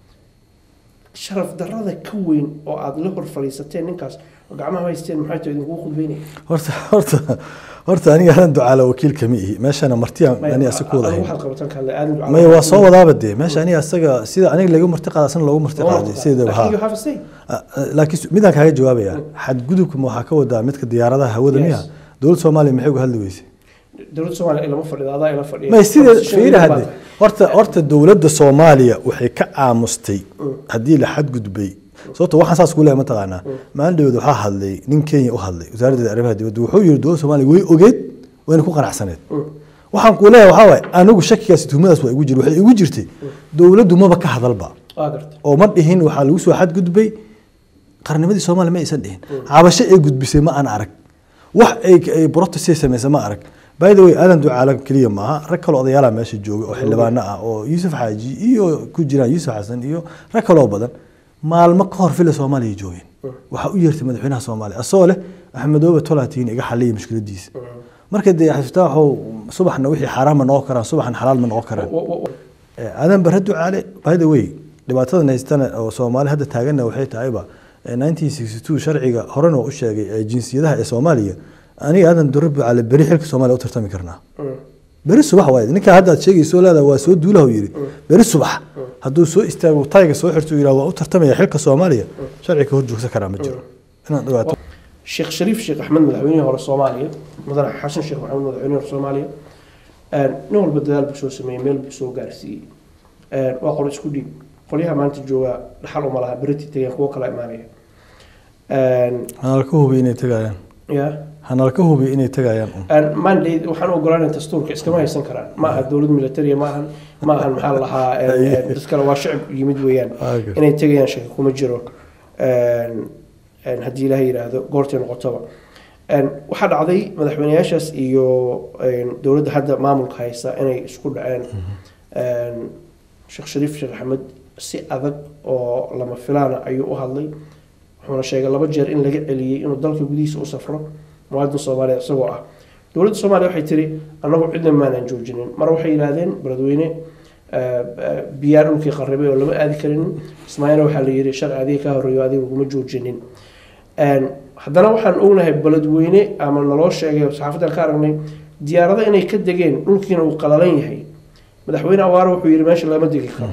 sharaf darrada ka weyn oo aada la hor fadhiisateen ninkaas oo gacmaha haysteen maxay tahay idinkugu khudbeynaya horta horta horta aniga hadan ducaala wakiil kama ihi meeshana martiyaan aniga asi ku wada Adigu hayn waxaad qabataan ka hadlay aadan maya waa soo wadaaba dee meesha aniga asaga sida aniga laga marti qaada asna loogu marti qaaday sideedaba Laakiin you ha have a say. Ah, ah, laakiin su- midaan kaaga jawaabaya xadgudubka ma waxaa ka wadaa midka diyaaradaha hawada Yes. miya dowladda soomaaliya maxay uga hadli weysay dowladda soomaaliya ilama fadhido adaa ila fadhiya may sidee Constitution fiiri baa hadde tahay. horta horta dowladda soomaaliya waxay ka aamustay haddii la xadgudbay sababto waxaan saas kuu leeyahay mataqaanaa maalin dhaweed waxaa hadlay nin kenya u hadlay wasaaraddeeda arrimaha dibadda wuxuu yidhi dowladda soomaaliya way ogeed wayna ku qanacsaneed waxaan kuu leeyahay waxaa waaye anigu shakigaas tuhmadaas waa igu jir waxay igu jirtay dowladdu maba ka hadalba waa gartay oo ma dhihin waxaa lagu soo xadgudbay qarnimadii soomaaliya ma aysan dhihin cabasho ay gudbisay ma aan arag wax ay ay protest samaysay ma arag by the way aadan ducaala keliya maaha rag kaloo odayaala meesha jooga oo xildhibaano ah oo yuusuf xaaji iyo ku jiraan yuusuf xasan iyo rag kaloo badan maalmo ka hor fila soomaaliya joogeen waxaa u yeertay madaxweynaha soomaaliya asagoo leh axmedoobe tolaatiin iga xaliya mushkiladiisa marka dee xafiftaaxow subaxna wixii xaaraan ma noqon karaan subaxna xalaal ma noqon karaan Wa- wa- wa- Eh, aadan bare ducaale by the way dhibaatadan haystana oo soomaali hadda taaganna waxay tahayba eh, 1962 sharciga horena waa u sheegay ee jinsiyadaha ee soomaaliya aniga aadan dure ducaale beri xilka soomaaliya u tartami karnaa Mm. beri subax waay ninka hadda aad sheegayso leedahay waa soo duulaha yiri beri subax hadduu soo istaago tayga soo xirto yidhaha waa u tartamaya xilka soomaaliya sharciga hor joogsan karaa ma jiro inaad dhawaato sheekh shariif sheekh axmed madaxweynihii hore soomaaliya mudane xasan sheekh maxamed madaxweynihii hore soomaaliya Een, nin walba dadaal buu soo sameeyey meel buu soo gaarsiiyey Een, waa qolo isku dhiib qolyaha maanta jooga dhaxal uma laha beriti tegeen kuwo kala imaanaya Een, aan ka hubiy inay tagayaan ya hanala ka hubiyo inay tagayaan un mandate waxaan u ogolaanay dastuurka iskama haysan karaan ma aha dowlad militariya ma ahan ma ahan maxaa la lahaa een, dad kale waa shacib yimid weeyaan Aaga. inay tegayaan shaki kuma jiro een, een, haddii ilaah yidhaahdo goortay noqotoba Een, waxaa dhacday madaxweyneyaashaas iyo een, dowladda hadda maamulka haysta inay isku dhaceen Een, sheekh shariif sheekh axmed si adag oo lama filaana ayuu u hadlay wuxuuna sheegay laba jeer in laga celiyey inuu dalka gudihiisa u safro muwaadin soomaaliya isagoo ah dowladda soomaaliya waxay tiri annagu cidna maanaan joojinin mar waxay yidhaahdeen beledweyne eh, eh, biyaa dhulkii qarribay oo lama aadi karin ismaaciilna waxaa la yidhi sharci adiga ka horreeyo adiga laguma joojinin Een, haddana waxaan ognahay beledweyne ama naloo sheegay oo saxaafaddan ka aragnay diyaarado inay ka degeen dhulkiina uu qalalan yahay madaxweyne awaare wuxuu yidhi meesha lama degi karo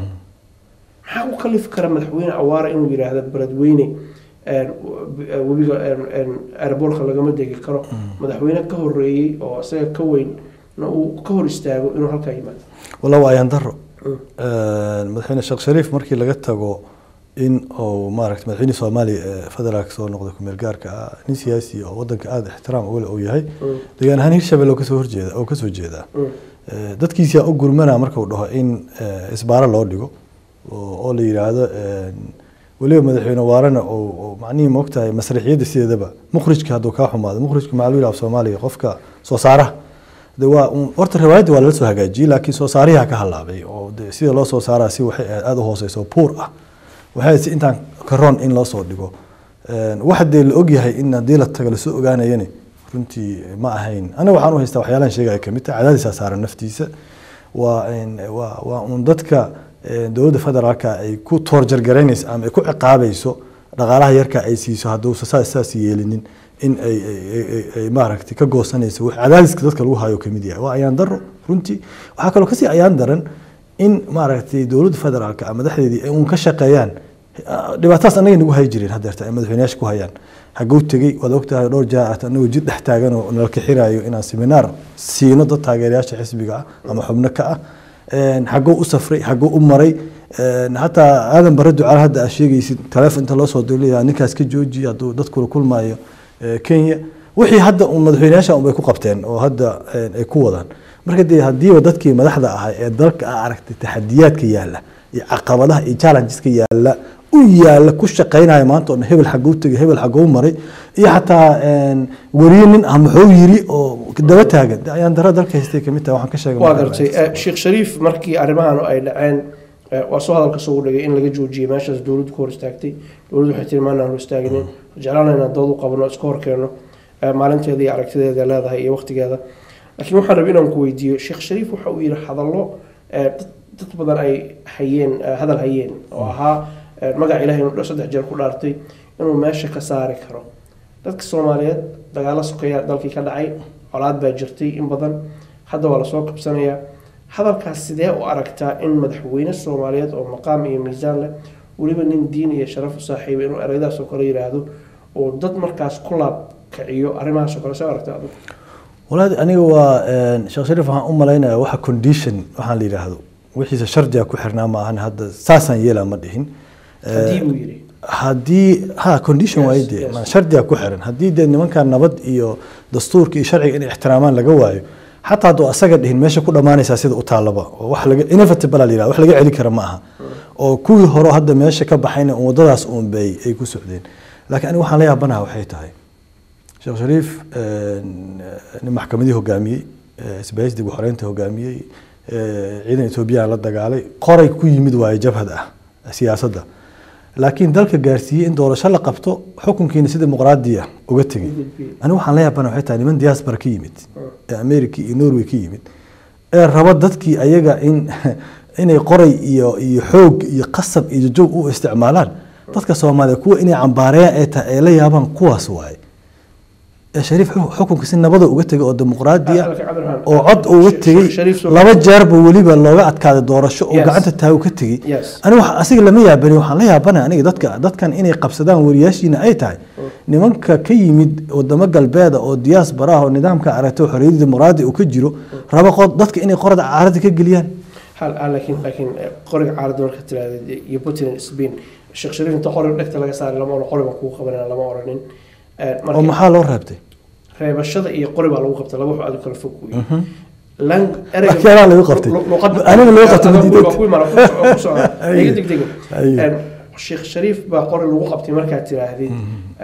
maxaa ku kalifi kara madaxweyne awaare inuu yidhaahdo beledweyne een, w- webiga een, een, airbortka lagama degi karo madaxweyne ka horeeyey oo isaga ka weyn na uu ka hor istaago inuu halkaa yimaado walla waa ayaan daro Mm. madaxweyne sheekh shariif markii laga tago in uu maaragta madaxweyne soomaaliya ee federaalka soo noqday kumeel gaarka ah nin siyaasi oo wadanka aada ixtiraam uga leh uu yahay Mm. deegaan ahaan hirshabelle oo kasoo horjeeda oo kasoo jeedaa Mm. Eh, dadkiisa u gurmana marka uu dhaho in eh, isbaaro loo dhigo oo oo la yidhaahdo eh, weliba madaxweyne waarena oo oo macnihii moogtahay masraxiyadda sideedaba mukhrijka hadduu kaa xumaado mukhrijka maxaa lagu yidhaha af soomaaliga qofka soo saaraha de waa un- horta riwaayadda waa lala soo hagaajiyey laakiin soo saarihaa ka halaabay oo de sida loo soo saaraa si waxay ahayd aada u hooseyso oo puur ah waxay ahayd si intaan karoon in loo soo dhigo Eh, waxa dee la ogyahay in haddii la tago lasoo ogaanayani runtii ma ahayn aniga waxaan u haystaa waxyaalahan sheegaya kamid tahay cadaadisaa saaran naftiisa waa een, waa waa un dadka eh, dowladda federaalka ay ku toorjargaraynayso ama ay ku ciqaabayso dhaqaalaha yarka ay siiso hadduusa saas saas yeelinin in ay ay- ay- ay- ay maaragtay ka goosanayso wax cadaadiska dadka lagu hayo kamid yahay waa ayaan daro runtii waxaa kaloo kasii ayaan daran in maaragtay dowladda federaalka ah madaxdeedii ay uun ka shaqeeyaan Ah, dhibaatadaas annaga nagu hayi jireen haddeerta ay madaxweyneyaasha ku hayaan haguu tegey waad ogtahay dhowr jeer at anagoo jid dhex taagan oo nala kixirayo inaan seminaar siino dad taageerayaasha xisbiga ah ama xubno ka ah Een, xaguu u safray xaguu u maray Een, hataa aadan bare ducaal hadda aad sheegaysid taleefon inta loo soo dirlaya ninkaas ka jooji hadduu dadkula kulmaayo eh, kenya wixii hadda un madaxweyneyaasha un bay ku qabteen oo hadda een, ay ku wadaan marka dee haddiiba dadkii madaxda ahaa ee dalka a aragtay taxadiyaadka yaalla iyo caqabadaha iyo challengeska yaalla u yaalla ku shaqaynaya maanta oo dhan hebel xaguu tegay hebel xaguu maray iyo xataa een, weriye nin ah muxuu yiri oo daba taagan De ayaan dara dalka haystay kamid tahay waxaan ka sheegay waa marka gartay Eh, sheekh shariif markii arrimahan ay dhaceen eh, waa soo hadalka soo dhigay in laga joojiyey meeshaas dowladdu ka hor istaagtay dowladdu waxay tiri maanaan hor istaaginin jeclaana inaan dood u qabano iska hor keenno eh, maalinteeda iyo aragtideeda leedahay iyo waqtigeeda laakiin waxaan rabay inaan ku weydiiyo sheekh shariif waxa uu yidhi hadallo eh, dad dad badan ay hayeen eh, hadal hayeen oo ahaa eh, magaca ilaahay inuu saddex jeer ku dhaartay inuu meesha ka saari karo dadka soomaaliyeed dagaalo sokeeya dalkii ka dhacay colaad baa jirtay in badan hadda waa lasoo qabsanayaa hadalkaas sidee u aragtaa in madaxweyne soomaaliyeed oo maqaam iyo miisaan leh weliba nin diin iyo sharaf u saaxiibay inuu ereyadaas oo kale yidhaahdo oo dad markaas ku laab kiciyo arrimahaas oo kale soo aragtaa adigu walaad aniga waa een, sheekh shariif waxaan u malaynayaa waxa condition waxaan la yidhaahdo wixiisa shardiga ku xirnaa ma ahan hadda saasaan yeelaa ma dhihin Eh, haddii buu yidhi haddii ha condition Yes, waaye dee yes. ma- shardiga ku xiran haddii dee nimankan nabad iyo dastuurka iyo sharciga inay ixtiraamaan laga waayo xataa hadduu asaga dhihin meesha ku dhammaanaysaa sida u taalaba oo wax laga inevitable la yidhahdo wax laga celi kara ma aha oo kuwii hore oo hadda meesha ka baxayna un waddadaas uun bay ay ku socdeen laakiin aniga waxaan la yaabanaha waxay tahay sheekh shariif een, nin maxkamadii hogaamiyey eh, isbaahis dib u xoreynta hogaamiyey eh, ciidan etoobiyaan la dagaalay qoray ku yimid waaye jabhad ah siyaasadda laakiin dalka gaarsiiyey in doorasho la qabto xukunkiina si dimuqraadi ah uga tegey aniga waxaan la yaabana waxay tahay niman diaspora ka yimid ee america iyo norway ka yimid ee raba dadkii ayaga in inay qoray iyo iyo xoog iyo qasab iyo joog u isticmaalaan dadka soomaaliya kuwa inay cambaareeyaan ee tahay ay la yaabaan kuwaas waaye ee shariif xu- xukunka si nabada uga tegay oo dimuqraadi ah Halka Cabdiraxmaan- oo cod uga tegey Shariif soo- laba jeerba weliba looga adkaaday doorasho oo Yes. gacanta taagu ka tegey Yes. aniga waxa asiga lama yaabani waxaan la yaabana aniga dadka dadkan inay qabsadaan wariyaashiina ay tahay nimanka ka yimid wadamo galbeeda oo diaspora ah oo nidaamka aragto xorriyadda dimuqraadi uu ka jiro raba qod dadka inay qorada caarada ka geliyaan hal ah, laakiin laakiin eh, qoriga caaradda marka tiraahda iyo putin spain sheekh shariif inta qoriga dhegta laga saaray lama oran qoriga kugu qabanana lama oranin Eh, marka- oo maxaa loo reebtay reebashada iyo qori baa lagu qabtay laba wax aad u kala fog wey Laakiin anaa lagu qabtay. Aniga lagu qabtay madiidad. Aye. Aye. sheekh shariif baa qori lagu qabtay markaad tiraahdid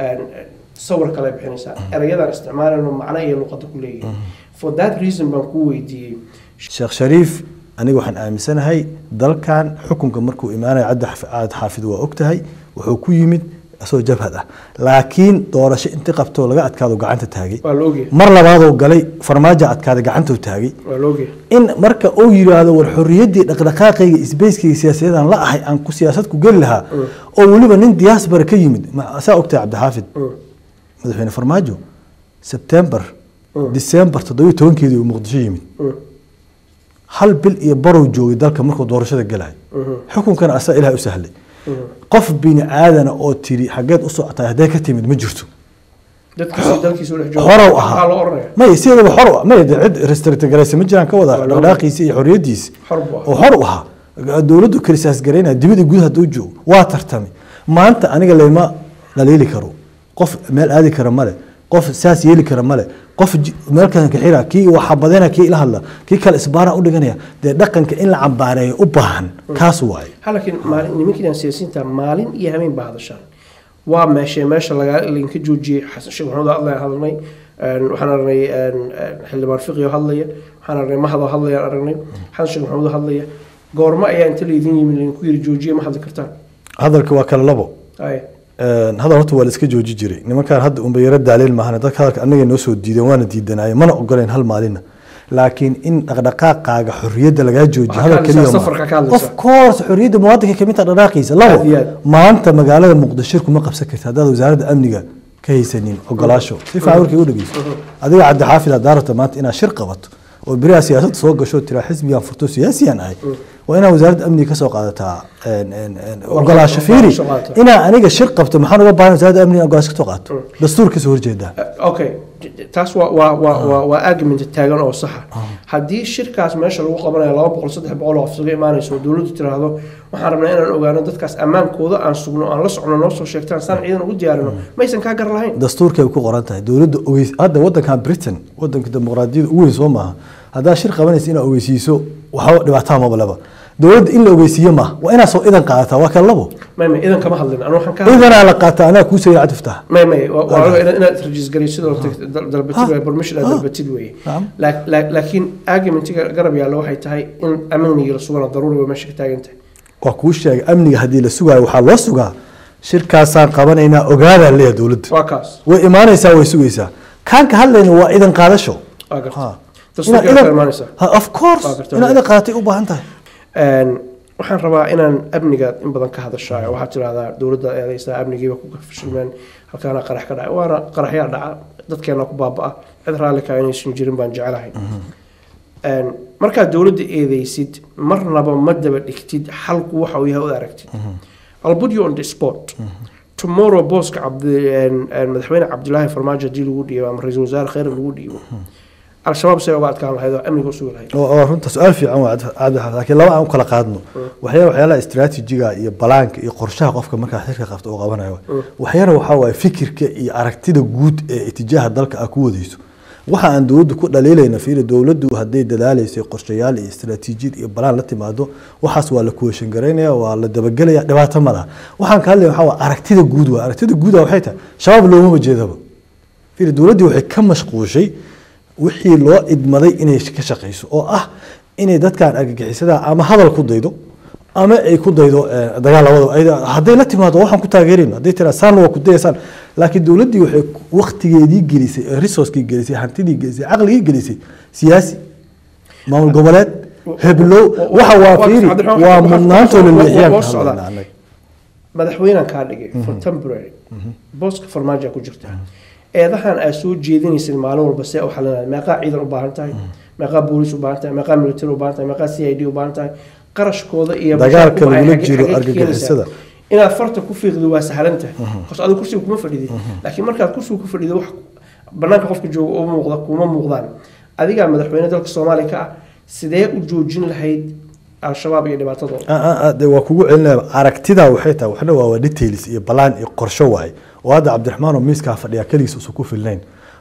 sawir kale bixinaysaa erayadaan isticmaalayno macno iyo luqada ku leeyihin for that reason baan kuu weydiiyey sheekh shariif aniga waxaan aaminsanahay dalkan xukunka markuu imaanayo caddi xaf- caad xaafid waa ogtahay wuxuu ku yimid asagoo jabhad ah laakiin doorasho inti qabtoo laga adkaado gacanta taagay waa la ogyahay mar labaadoo galay farmaajo adkaaday gacantuu taagay waa la ogyahay in marka uu yiraahdo war xorriyaddii dhaqdhaqaaqayga isbeyskayga siyaasadeedaan la ahay aan ku siyaasad ku geli lahaa oo weliba nin diaspora ka yimid ma- saa ogtahay cabdixaafid Mm. madaxweyne farmaajo sebtembar disembar toddobiyo tobankeedii uu muqdisho yimid Mm. hal bil iyo barow joogay dalka markuu doorashada galay xukunkana asaa ilaah u sahlay qof bini aadana oo tiri xageed u socotay haddee ka timid ma jirto dadkiisa dalkiisa u dhex jooga horow maxaa ahaa loo oranaya may sideedaba xor u- may dee cid restrictgaraysa ma jiraan ka wada Waa loo- dhaqdhaqaaqiisa iyo xorriyadiisa Xor buu ahaa. oo xor u ahaa dowladdu kalisaas garaynaya dibadii gudaha hadduu joogo waa tartamay maanta aniga lama dhaliili karo qof meel aadi kara male qof saas yeeli kara male qof ji- meel kalan ka xira kii waxa badana kii ila hadla kii kale isbaara u dhiganaya dee dhaqanka in la cambaareeyo u baahan kaas waaye ha laakiin maalin nimankiidan siyaasiyiinta maalin iyo habeen baa hadashaan waa meeshe meesha laga linka joojiyey xasan sheekh maxamuud hadlaya hadalnay een, waxaan aragnay een, een, xildhibaan fiqiyo hadlaya waxaan aragnay mahadoo hadlaya aragnay xasan sheekh maxamuud hadlaya goormo ayaa inta laydin yimi linku yiri joojiye ma hadli kartaan hadalka waa kala labo ay Een, hadal horta waa la iska jooji jiray nimankaan hadda unba yaro daaleel maahan dadka hadalka annaga noo soo diideen waana diidanaaye mana ogoleen hal maalina laakiin in dhaqdhaqaaqaaga xorriyadda lagaa joojiyo Waxaa hadal ka keliya hadlaysaa, ma safarka ka hadlaysaa. of course xorriyadda muwaadinka kamid taha dhaqdhaqaaqiisa Aad iyo labo aad. maanta magaalada muqdisho kuma qabsan karta haddaad wasaaradda amniga ka haysanin ogolaasho si fiican warkay u dhegeyso adiga cabdi xaafid haddaa rabta maanta inaad shir qabato oo beriyaa siyaasadda soo gasho tiraa xisbigan furto siyaasiyan ahay waa inaad wasaaradda amniga kasoo qaadataa een, een, een, ogolaasho fiiri Ogolaasho qaadataa. inaa aniga shir qabto maxaan uga baahan wasaaradda amniga in ogolaasho kasoo qaato dastuurkiisa horjeedaa okay taas waa waa waa waa waa argument taagan oo saxa haddii shirkaas meesha lagu qabanayo laba boqol saddex boqol oo af isuga imaanayso oo dowladdu tiraahdo waxaan rabnaa inaan ogaano dadkaas ammaankooda aan sugno aan la socno noo soo sheegtaan saan ciidan ugu diyaarino maysan kaa gar lahayn dastuurkay ku qoran tahay dowladda ogeys hadda wadankan britain wadanka dimuqraadiyada ugu weyn soo maaha haddaa shir qabanaysa inaad ogeysiiso waxba dhibaataa maba leba dowladda in la ogeysiiyo maaha waa inaad soo idan qaadataa waa kala labo may may idan kama hadlin anu waxaan ka idanaa la qaataa anaa kuu sayid cabdiftaax may may waa waa inaad inaad register sidoo dal- dalbatid way permission aad dalbatid weeye Nacam. Laak- laak- laakiin argumentiga garab yaalla waxay tahay in amniga la sugana daruuri way meesha ka taagan tahay waa kuu sheegay amniga haddii la sugaayo waxaa loo sugaa shirkaasaan qabanaynaa ogaadaa leeyahay dowladda waa kaas way imaanaysaa way sugaysaa kaan ka hadlayna waa idan qaadasho waa garta Ha. dastuurka Inaad ka idan- imaanaysaa Ha, of course Waa gartaa. inaad idan qaadatay u baahan tahay Een, waxaan rabaa inaan amniga in badan ka hadashayo waxaad tirahdaa dowladda eedaysaa amnigiiba ku fashilmeen halkaana qarax ka dhacay waana qaraxyaa dhaca dadkeena ku baabaa cid raalli kaa inaysan jirin baan jecelahay Een, markaad dowladda eedeysid marnaba ma daba dhigtid xalku waxa uu yahay u aragtid I'll put you on the spot tomorrow booska cabdi een, een, madaxweyne cabdilaahi farmaajo haddii lagu dhiibo ama ra-iisul wasaare kheyr lagu dhiibo al-shabaab say uga adkaan lahayd oo amniga usugi lahayd oo oo runta su-aal fiican waa cabdi xaafid laakiin laba aan u kala qaadno waxyaa waxyaalaha istiraatiijiga iyo balaanka iyo qorshaha qofka markaa xirka qabta uu qabanayo waxyana waxaa waaye fikirka iyo aragtida guud ee itijaaha dalka ah ku wadayso waxa aan dowladdu ku dhaliilayna fiiri dowladdu hadday dadaalaysay qorshayaal iyo istiraatiijiyad iyo balaan la timaado waxaas waa la kuweshan garaynaya waa la dabagelaya dhibaato ma laha waxaan ka hadlaya waxaa waa aragtida guud waa aragtida guuda waxay tahay shabaab loomama jeedaba fiiri dowladdii waxay ka mashquushay wixii loo idmaday inay ka shaqayso oo ah inay dadkan argagixisada ama hadal ku daydo ama ay ku daydo eh, dagaal labadaba Ayda- hadday la timaado waxaan ku taageerayno hadday tiraa saan waa ku dayaysaan laakiin dowladdii waxay waqtigeedii gelisay eh, resourcekii gelisay hantidii gelisay caqligii gelisay siyaasi maamul goboleed heblow waxa waa fiiri waa mudnaantoo la leexiyaan ka hadlaynaa annaga. madaxweynan kaa dhigay for temporary booska farmaajo ku jirta eedahan aad soo jeedinaysid maalin walba see u xalinaya meeqaa ciidan u baahan tahay meeqaa booliis u baahan tahay meeqaa military u baahan tahay meeqaa c i d u baahan tahay qarashkooda iyo Dagaalka mushaarkuba ay lagula xagee- jiro xagee ka argagixisada. keenaysaa? inaad farta ku fiiqdo waa sahlan tahay bas adiga kursiga kuma fadhidid laakiin markaad kursiga ku fadhido wax banaanka qofka jooga uma muuqda kuma muuqdaan adigaa madaxweyne dalka soomaaliya ka ah sidee u joojin lahayd al-shabaab iyo dhibaatadooda Ah, ah, ah, dee waa kugu celinaya aragtida waxay tahay waxna waa waa details iyo balaan iyo qorsho waaye oo hadda cabdiraxmaan oo miiskaa fadhiya keligiis usan ku filnayn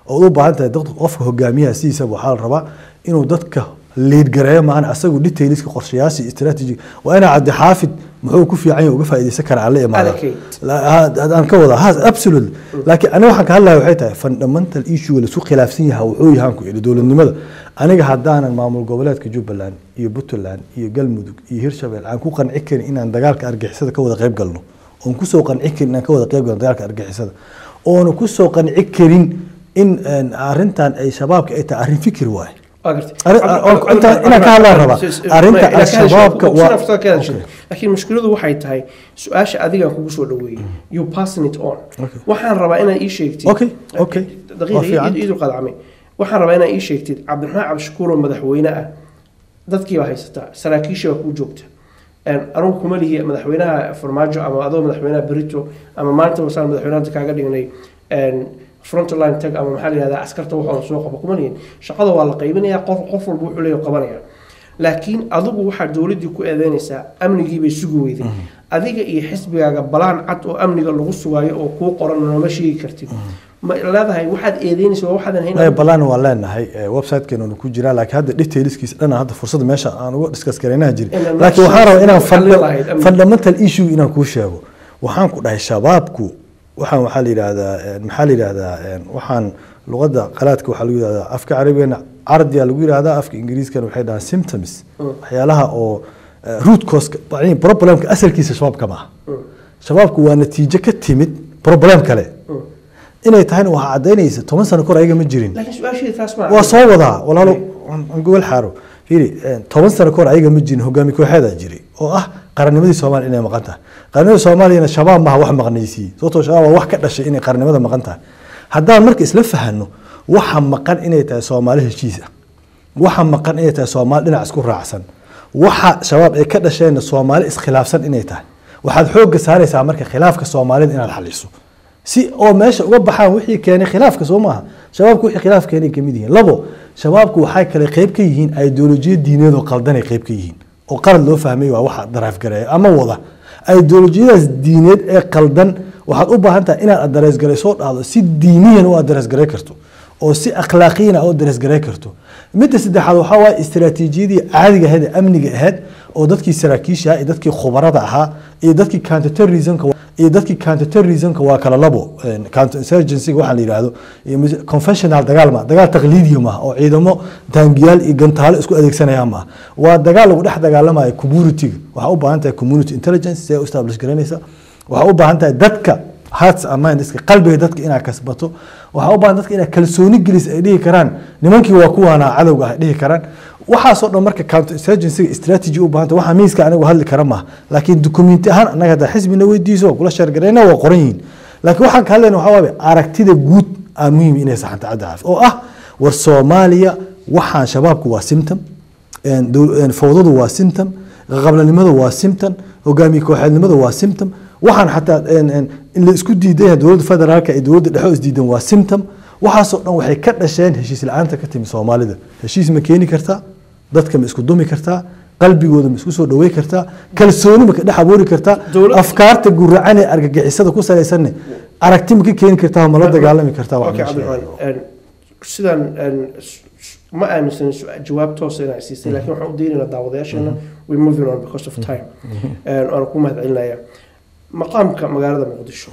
oo u baahan tahay dadka qofka hogaamiyaha sidiisaba waxaa la rabaa inuu dadka liid gareeyo maahan asagu detailska qorshayaasha iyo strategy waa inaa cabdi xaafid muxuu ku fiican yahay uga faa'iidaysan kara aan la imaada Allocate. aan ka wada has absolutely laakiin aniga waxaan ka hadlaya waxay tahay fundamental issue la isku khilaafsan yahay wuxuu yahaan ku yidhi dowladnimada aniga haddaanan maamul goboleedka jubbaland iyo puntland iyo galmudug iyo hirshabelle aan ku qanci karin inaan dagaalka argixisada ka wada qayb galno oon kusoo qanci karin inaan ka wada qayb galno dagaalka argixisada oona kusoo qanci karin in een, arrintan ay shabaabka ay tahay arrin fikir waaye Arrin- oo- inta- inaan ka hadlaan rabaa. Arrinta al-shabaabka waa- Okay. laakiin mushkiladu waxay tahay su-aasha adigaan kugu soo dhaweeyey you passing it on Okay. waxaan rabaa inaad ii sheegtid Okay, okay. Waa fiican. daqiiqa iidu qadcamay waxaan rabaa inaad ii sheegtid cabdiraxmaan cabdishakuur oo madaxweyne ah dadkii baa haysataa saraakiishii baa kuu joogta Een, anugu kuma lihi madaxweynaha farmaajo ama adoo madaxweynaha berito ama maanta wasaan madaxweynaha kaaga dhignay een, frontline tag ama maxaa la yihahdaa askarta waxaan soo qabo kuma lihin shaqada waa la qaybinayaa qof qof walba wuxuu leeyahay qabanaya laakiin adigu waxaa dowladdii ku eedeynaysaa amnigii bay sugi weyday adiga iyo xisbigaaga balaan cad oo amniga lagu sugaayo oo kuu qoran nooma sheegi kartid ma leedahay waxaad eedeynaysa waa waxaadan maya hayn balaan waan leenahay website-keenu ku jiraa laakiin hadda detailskiisa dhan hadda fursada meesha aan uga discuss garaynaha jiri Inaan laakiin waxaan rabaa inaan xalin funda- lahayd amni. fundamental issue inaan kuu sheego waxaan ku dhahay shabaabku waxaan waxaa la yidhaahdaa een, maxaa la yidhaahdaa een, waxaan luqadda qalaadka waxaa lagu yidhahdaa afka carabigana cardiya lagu yidhahdaa afka ingiriiskana waxay dhahaan symptoms waxyaalaha oo eh, root cause problemka asalkiisa shabaabka maaha shabaabku waa natiijo ka timid problem kale inay tahayna waxaa cadaynaysa toban sano kor ayaga ma jirin laakiin su-aasheeda taas ma waa soo wadaa walaalo aan aan gobol xaaro fiiri eh, toban sano kahor ayaga ma jirin hogaami kooxeedaa jiray oo ah qarannimadii soomaaliya inay maqan tahay qaranimada soomaaliyana shabaab maaha wax maqnaysiiyey sababtoo shabaab waa wax ka dhashay inay qarannimada maqan tahay haddaan marka isla fahano waxa maqan inay tahay soomaali heshiis ah waxa maqan inay tahay soomaali dhinac isku raacsan waxa shabaab ay ka dhasheenna soomaali iskhilaafsan inay tahay waxaad xoogga saaraysaa marka khilaafka soomaalida inaad xaliso si oo meesha uga baxaan wixii keenay khilaafka soo maaha shabaabku wixii khilaaf keenay kamid yihiin labo shabaabku waxay kale qayb ka yihiin ideolojiya diineed oo qaldanay qayb ka yihiin oo qalad loo fahmay waa waxa daraaf gareeya ama wada ideolojiyadaas diineed ee qaldan waxaad u baahan tahay inaad adarees soo dhahdo si diiniyan u adarees garay karto oo si akhlaaqiyan u adarees garay karto midda saddexaad waxaa waaye istiraatiijiyadii caadiga ahayd ee amniga ahayd oo dadkii saraakiisha iyo dadkii khubarada ahaa iyo dadkii counterterrorismka iyo dadkii counterterrorismka waa kala labo counterinsurgencyga waxaa la yidhaahdo iyo mis- conventional dagaal ma dagaal taqliidiya maaha oo ciidamo taangiyaal iyo gantaalo isku adeegsanaya maaha waa dagaal lagu dhex dagaalamayo community-ga waxaa u baahan tahay community intelligence si ay u establish garanaysa waxaa u baahan tahay dadka hearts and mindska qalbiga dadka inaad kasbato waxaa u baahan dadka inaad kalsooni gelis ay dhihi karaan nimankii waa kuwaana cadowga ah ay dhihi karaan waxaasoo dhan marka counterinsurgencyga strategy u baahanta waxaa miiska anigu hadli kara maaha laakiin dukumenti ahaan annaga haddaa xisbina weydiiso waa kula sheergarayna waa qoran yihiin laakiin waxaan ka hadlayna waxaa waaye aragtida guud aa muhiim inay saxanta cadda caafi oo ah war soomaaliya waxaan shabaabku waa symptom een dow- een fowdadu waa symptom qablanimada waa symptom hogaamiye kooxeednimada waa symptom waxaan xataa een- een in la isku diidan yahay dowladda federaalka iyo dowladda dhexe oo isdiidan waa symptom waxaasoo dhan waxay ka dhasheen heshiis la-aanta ka timi soomaalida heshiis ma keeni kartaa dadka ma isku dumi kartaa qalbigooda ma isku soo dhawey kartaa kalsooni ma ka dhex abuuri kartaa Dowlad- afkaarta guracan ee argagixisada ku salaysanne aragti ma ka keeni kartaa ma la dagaalami kartaa wax Okay, meesha yaalo. Cabdiraxmaan, een, sidaan een, s- s- ma aaminsan su- jawaab toosa inaa siisay laakiin waxaan u daynaynaa daawadayaasheena we moving on because of time Een, waana ku mahadcelinayaa maqaamka magaalada muqdisho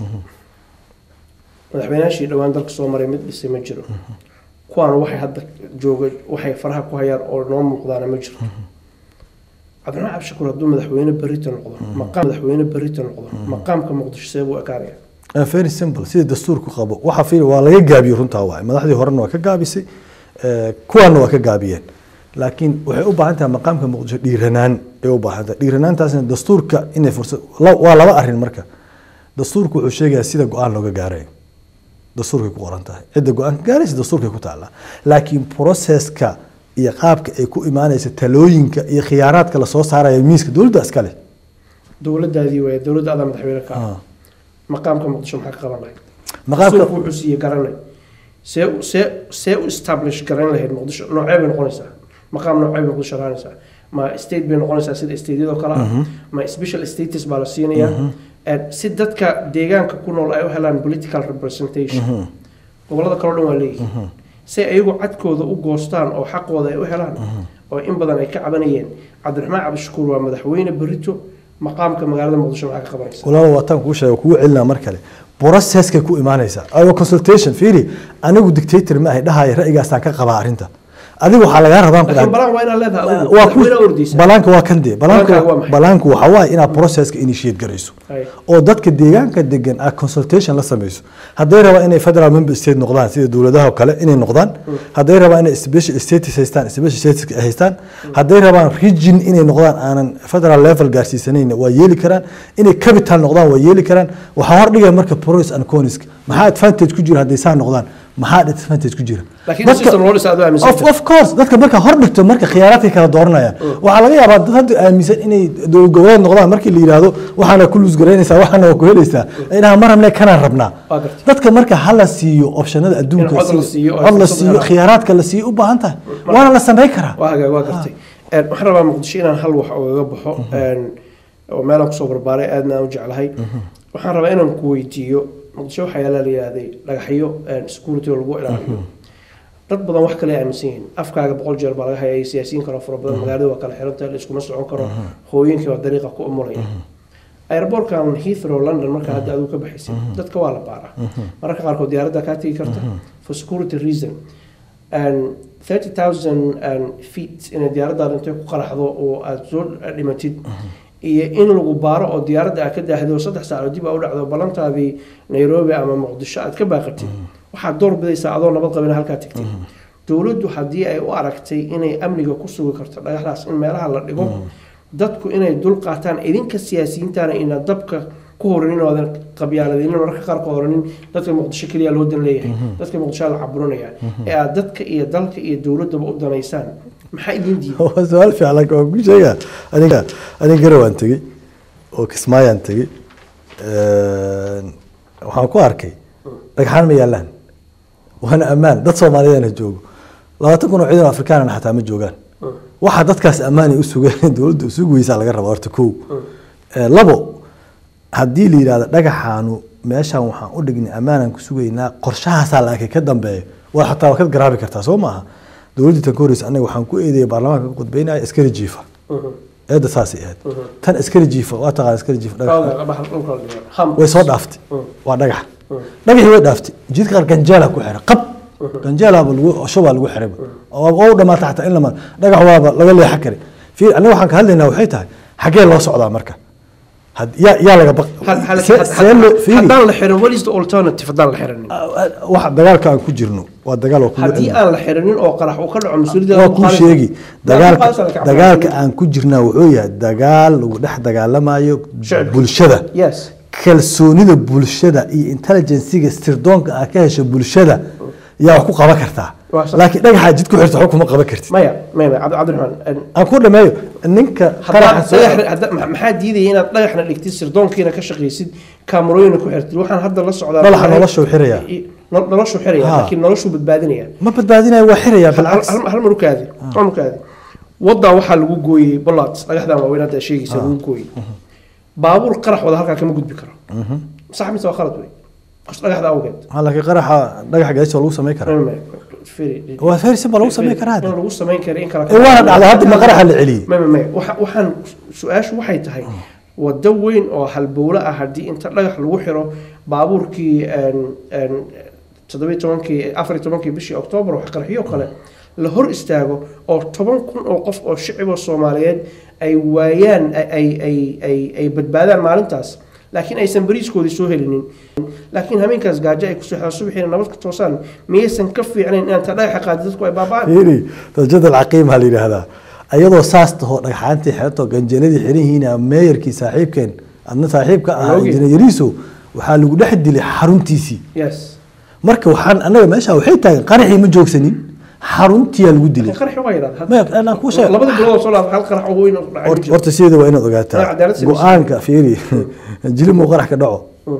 madaxweynaashii dhowaan dalka soo maray mid dhisay ma jiro kuwaana waxay hadda jooga waxay faraha ku hayaan oo noo muuqdaana ma jirto cabdiraxmaan cabdishakuur hadduu madaxweyne berito noqdo maqaam madaxweyne berito noqdo maqaamka muqdisho see buu ekaanaya Uh, very simple sida dastuurku qabo waxa fiir waa laga gaabiyo runtaa waay madaxdii horena waa ka gaabisay eh, kuwaana waa ka gaabiyeen laakiin waxay u baahan tahay maqaamka muqdisho dhiiranaan ay u baahan tahay dhiiranaantaasna dastuurka inay fursad la- waa laba arrin marka dastuurku wuxuu sheegayaa sida go-aan looga gaarayo dastuurkay ku qoran tahay cidda go-aan ka gaaraysa dastuurkay ku taallaa laakiin proceska iyo qaabka ay ku imaanaysa talooyinka iyo khiyaaraadka lasoo saaraya miiska dowladda iskale dowladaadii waay dowladda adaa madaxweyne ka ah Ah. maqaamka muqdisho maxaa ka qaban lahayd maqaamka suuqu wuxuu siiye garanay see see see u establish garan lahayd muqdisho noocee bay noqonaysaa maqaam noocee bay muqdisho raanaysaa ma state bay noqonaysaa sida stateyadoo kale ah ma special status baa la siinayaa Eh, si dadka deegaanka ku nool ay u helaan political representation gobolada kaleo dhan waa leeyihiin say ayagu cadkooda u goostaan oo xaqooda ay u helaan oo in badan ay ka cabanayeen cabdiraxmaan cabdishakuur waa madaxweyne berito maqaamka magaalada muqdisho maxaa ka qabanaysa walaal waataan kuu sheega kugu celinaa mar kale processkay ku imaanaysaa ayo consultation fiiri anigu dictator ma ahay dhahaya ra'yigaasaan ka qabaa arrinta adiga waxaa lagaa rabaan ku laakiin dhahay- balaan waa inaad leedahay adigu waa ku madaxweyne ordaysa balaanka waa kan dee balaanka Balaankaaga waa maxay? balaanku waxa waaye inaad processka initiate garayso Ay. oo dadka deegaanka degan aad consultation la samayso hadday rabaan inay federal member state noqdaan sida dowladaha oo kale inay noqdaan hadday rabaan inay special status haystaan special status ay haystaan hadday rabaan region inay noqdaan aanan federal level gaarsiisanayn waa yeeli karaan inay capital noqdaan waa yeeli karaan waxaa hordhigaya marka pros and cons maxaa advantage ku jira hadday saa noqdaan maxaa disadvantage ku jira laakiin Dadka- system loo dhisa aad u aaminsan of, of course dadka marka hor dhigto marka khiyaaraadkay kala dooranayaan waxaa laga yaabaa dad hadda aaminsan inay dowlad goboleed noqdaan markii la yidhaahdo waxaana ku luusgaraynaysaa waxaana waa ku helaysaa ay dhahaan mar hamle kanaan rabnaa Waa gartay. dadka marka hala siiyo optionada adduunka In cod la sida- siiyo oo cod la fursad siiyo helaan. khiyaaraadka la siiyo u baahan tahay waana la samayn karaa waa hagaag waa gartay Een, waxaan rabaa muqdisho inaan hal wax ogaga baxo een, oo meelaan kusoo barbaaray aadna aan u jeclahay waxaan rabaa inaan ku weydiiyo muqdisho waxaa yaala la yihahday dhagaxyo een, security oo lagu ilaaliyo dad badan wax kale ay aaminsan yihiin afkaaga boqol jeer baa laga hayay siyaasiyiin kale fara badan magaalada waa kala xiran tahay la iskuma socon karo hooyinkii waa dariiqa ku umulaya airbortkan heathrow london marka hadda adigu ka baxaysay dadka waa la baaraa mararka qaarkood diyaaradda kaa tegi karta for security reason and 30,000 and feet inay diyaaraddaada intay ku qaraxdo oo aad soo dhimatid iyo in lagu baaro oo diyaaradda aad ka daahday oo saddex saacood dib aa u dhacdo ballantaadii nairobi ama muqdisho aad ka baaqatid waxaad door bidaysaa adoo nabad qabina halkaa tagtid dowladdu haddii ay u aragtay inay amniga ku sugi karto dhagaxdaas in meelaha la dhigo dadku inay dul qaataan idinka siyaasiyiintaana ina dabka ku horanin oo aadan qabyaaladinin mararka qaarkood oranin dadka muqdisho keliya loo dan leeyahay dadka muqdisho la caburinaya ee aad dadka iyo dalka iyo dowladdaba u danaysaan maxaa idin diiday waa su-aal fiican laakiin waan ku sheegaa aniga aniga garawaan tegey oo kismaayaan tegey Een, waxaan ku arkay dhagxaan ma yaalaan waana ammaan dad soomaaliyeedna joogo labaatan kun oo ciidan afrikaanana xataa ma joogaan waxa dadkaas ammaanay u sugeen dowladda usugu weysaa laga rabaa horta kow Ee, labo haddii la yidhahdo dhagaxaanu meeshaan waxaan u dhignay ammaanaan ku sugaynaa qorshahaasaa la arkay ka dambeeya waa xataa waa ka garaabi kartaa soo maaha dowladdii tan ka horreysa anaga waxaan ku eedeeyay baarlamaanka ka qudbeynaya askari jiifa eedda saasay ahayd tan askari jiifa waa taqaan askari jiifa dhagax way soo dhaaftay waa dhagax dhagaxii way dhaaftay jidka qaar ganjeela ku xiran qab ganjeelaaba lagu shubaa lagu xiray oo oo u dhamaata xataa in lama dhagax waaba laga leexan kari fiir aniga waxaan ka hadlaynaa waxay tahay xaggee loo socdaa marka had- yaa yaa laga baq see- see loo fiiri haddaan la xirin what is the alternative haddaan la xirinin waxa dagaalka aan ku jirno waa dagaal oo kugu haddii cilmi aan la xirinin oo qarax uu ka dhaco mas-uuliyadda waa lagu kuu qaadi- sheegi lagu dagaalka qaadi karo. dagaalka aan ku jirnaa wuxuu yahay dagaal lagu dhex dagaalamayo Shacabka. bulshada yes kalsoonida bulshada iyo intelligenciga sirdoonka aad ka hesho bulshada yaa wax ku qaban kartaa Waa sax. laakiin dhagaxaa jid ku xirta wax kuma qaban kartid maya maya maya cabdi cabdiraxmaan aan ku dhameeyo ninka haddaad qaraxa soo dhagax- hadda- ma- maxaa diidaya inaad dhagaxna dhigtid sirdoonkiina ka shaqaysid kaamarooyina ku xirtid waxaan hadda la socdaa Dhagaxa noloshuu xiraya. Nol- noloshuu xiraya Ha. laakiin noloshuu badbaadinaya ma badbaadinayo waa xirayaa hal bilcaks hal- hal mar u kaadi hal mar u kaadi waddaa waxaa lagu gooyey bollards dhagaxdan waaweyn hadda aad sheegaysa lagu gooyey baabuur qarax wada halkaa kama gudbi karo sax mise waa khalad wey Qos dhagaxda awgeed Ha, laakiin qaraxa dhagaxa gaadiisa waa lagu samayn karaa Maya, maya, firi- waa very simple lagu samayn karaa in lagu samayn karo in kala ee waana dhacday hadda ma qaraxa la celiyey maya maya waxa- waxaan su-aashu waxay tahay wado weyn oo halbowle ah haddii inta dhagax lagu xiro baabuurkii een, een, toddobiyo tobankii afar iyo tobankii bishii oktoobar wax qarxiyo kale la hor istaago oo toban kun oo qof oo shiciboo soomaaliyeed ay waayaan ay- ay ay ay ay badbaadaan maalintaas laakiin aysan bariiskoodii soo helinin laakiin habeenkaas gaajo ay kusoo xidhaan subaxiina nabad ka toosaan miyaysan ka fiicnayn inaan ta dhagaxa qaadi dadku ay baaba'aan fiiri darajada alcaqiima la yidhaahdaa ayadoo saas taho dhagxaantii xeerto ganjeeladii xiran yihiin meeyarkii saaxiibkeen adna saaxiibka ahaa Ogi. injineer yariiso waxaa lagu dhex dilay xaruntiisii yes marka waxaan anaga meesha waxay taagan qaraxii ma joogsanin xaruntiyaa lagu dilay qarax waa yidhahda Maya, anaan kuu sheeg- labada bilood oo soo laaf hal qarax oo weyn oo dhacay ma Hort- jiro. horta sideeda waa inaad Waa ogaataa cadaalad sidaas. go-aanka fiiri jilib muu qarax ka dhaco Mm.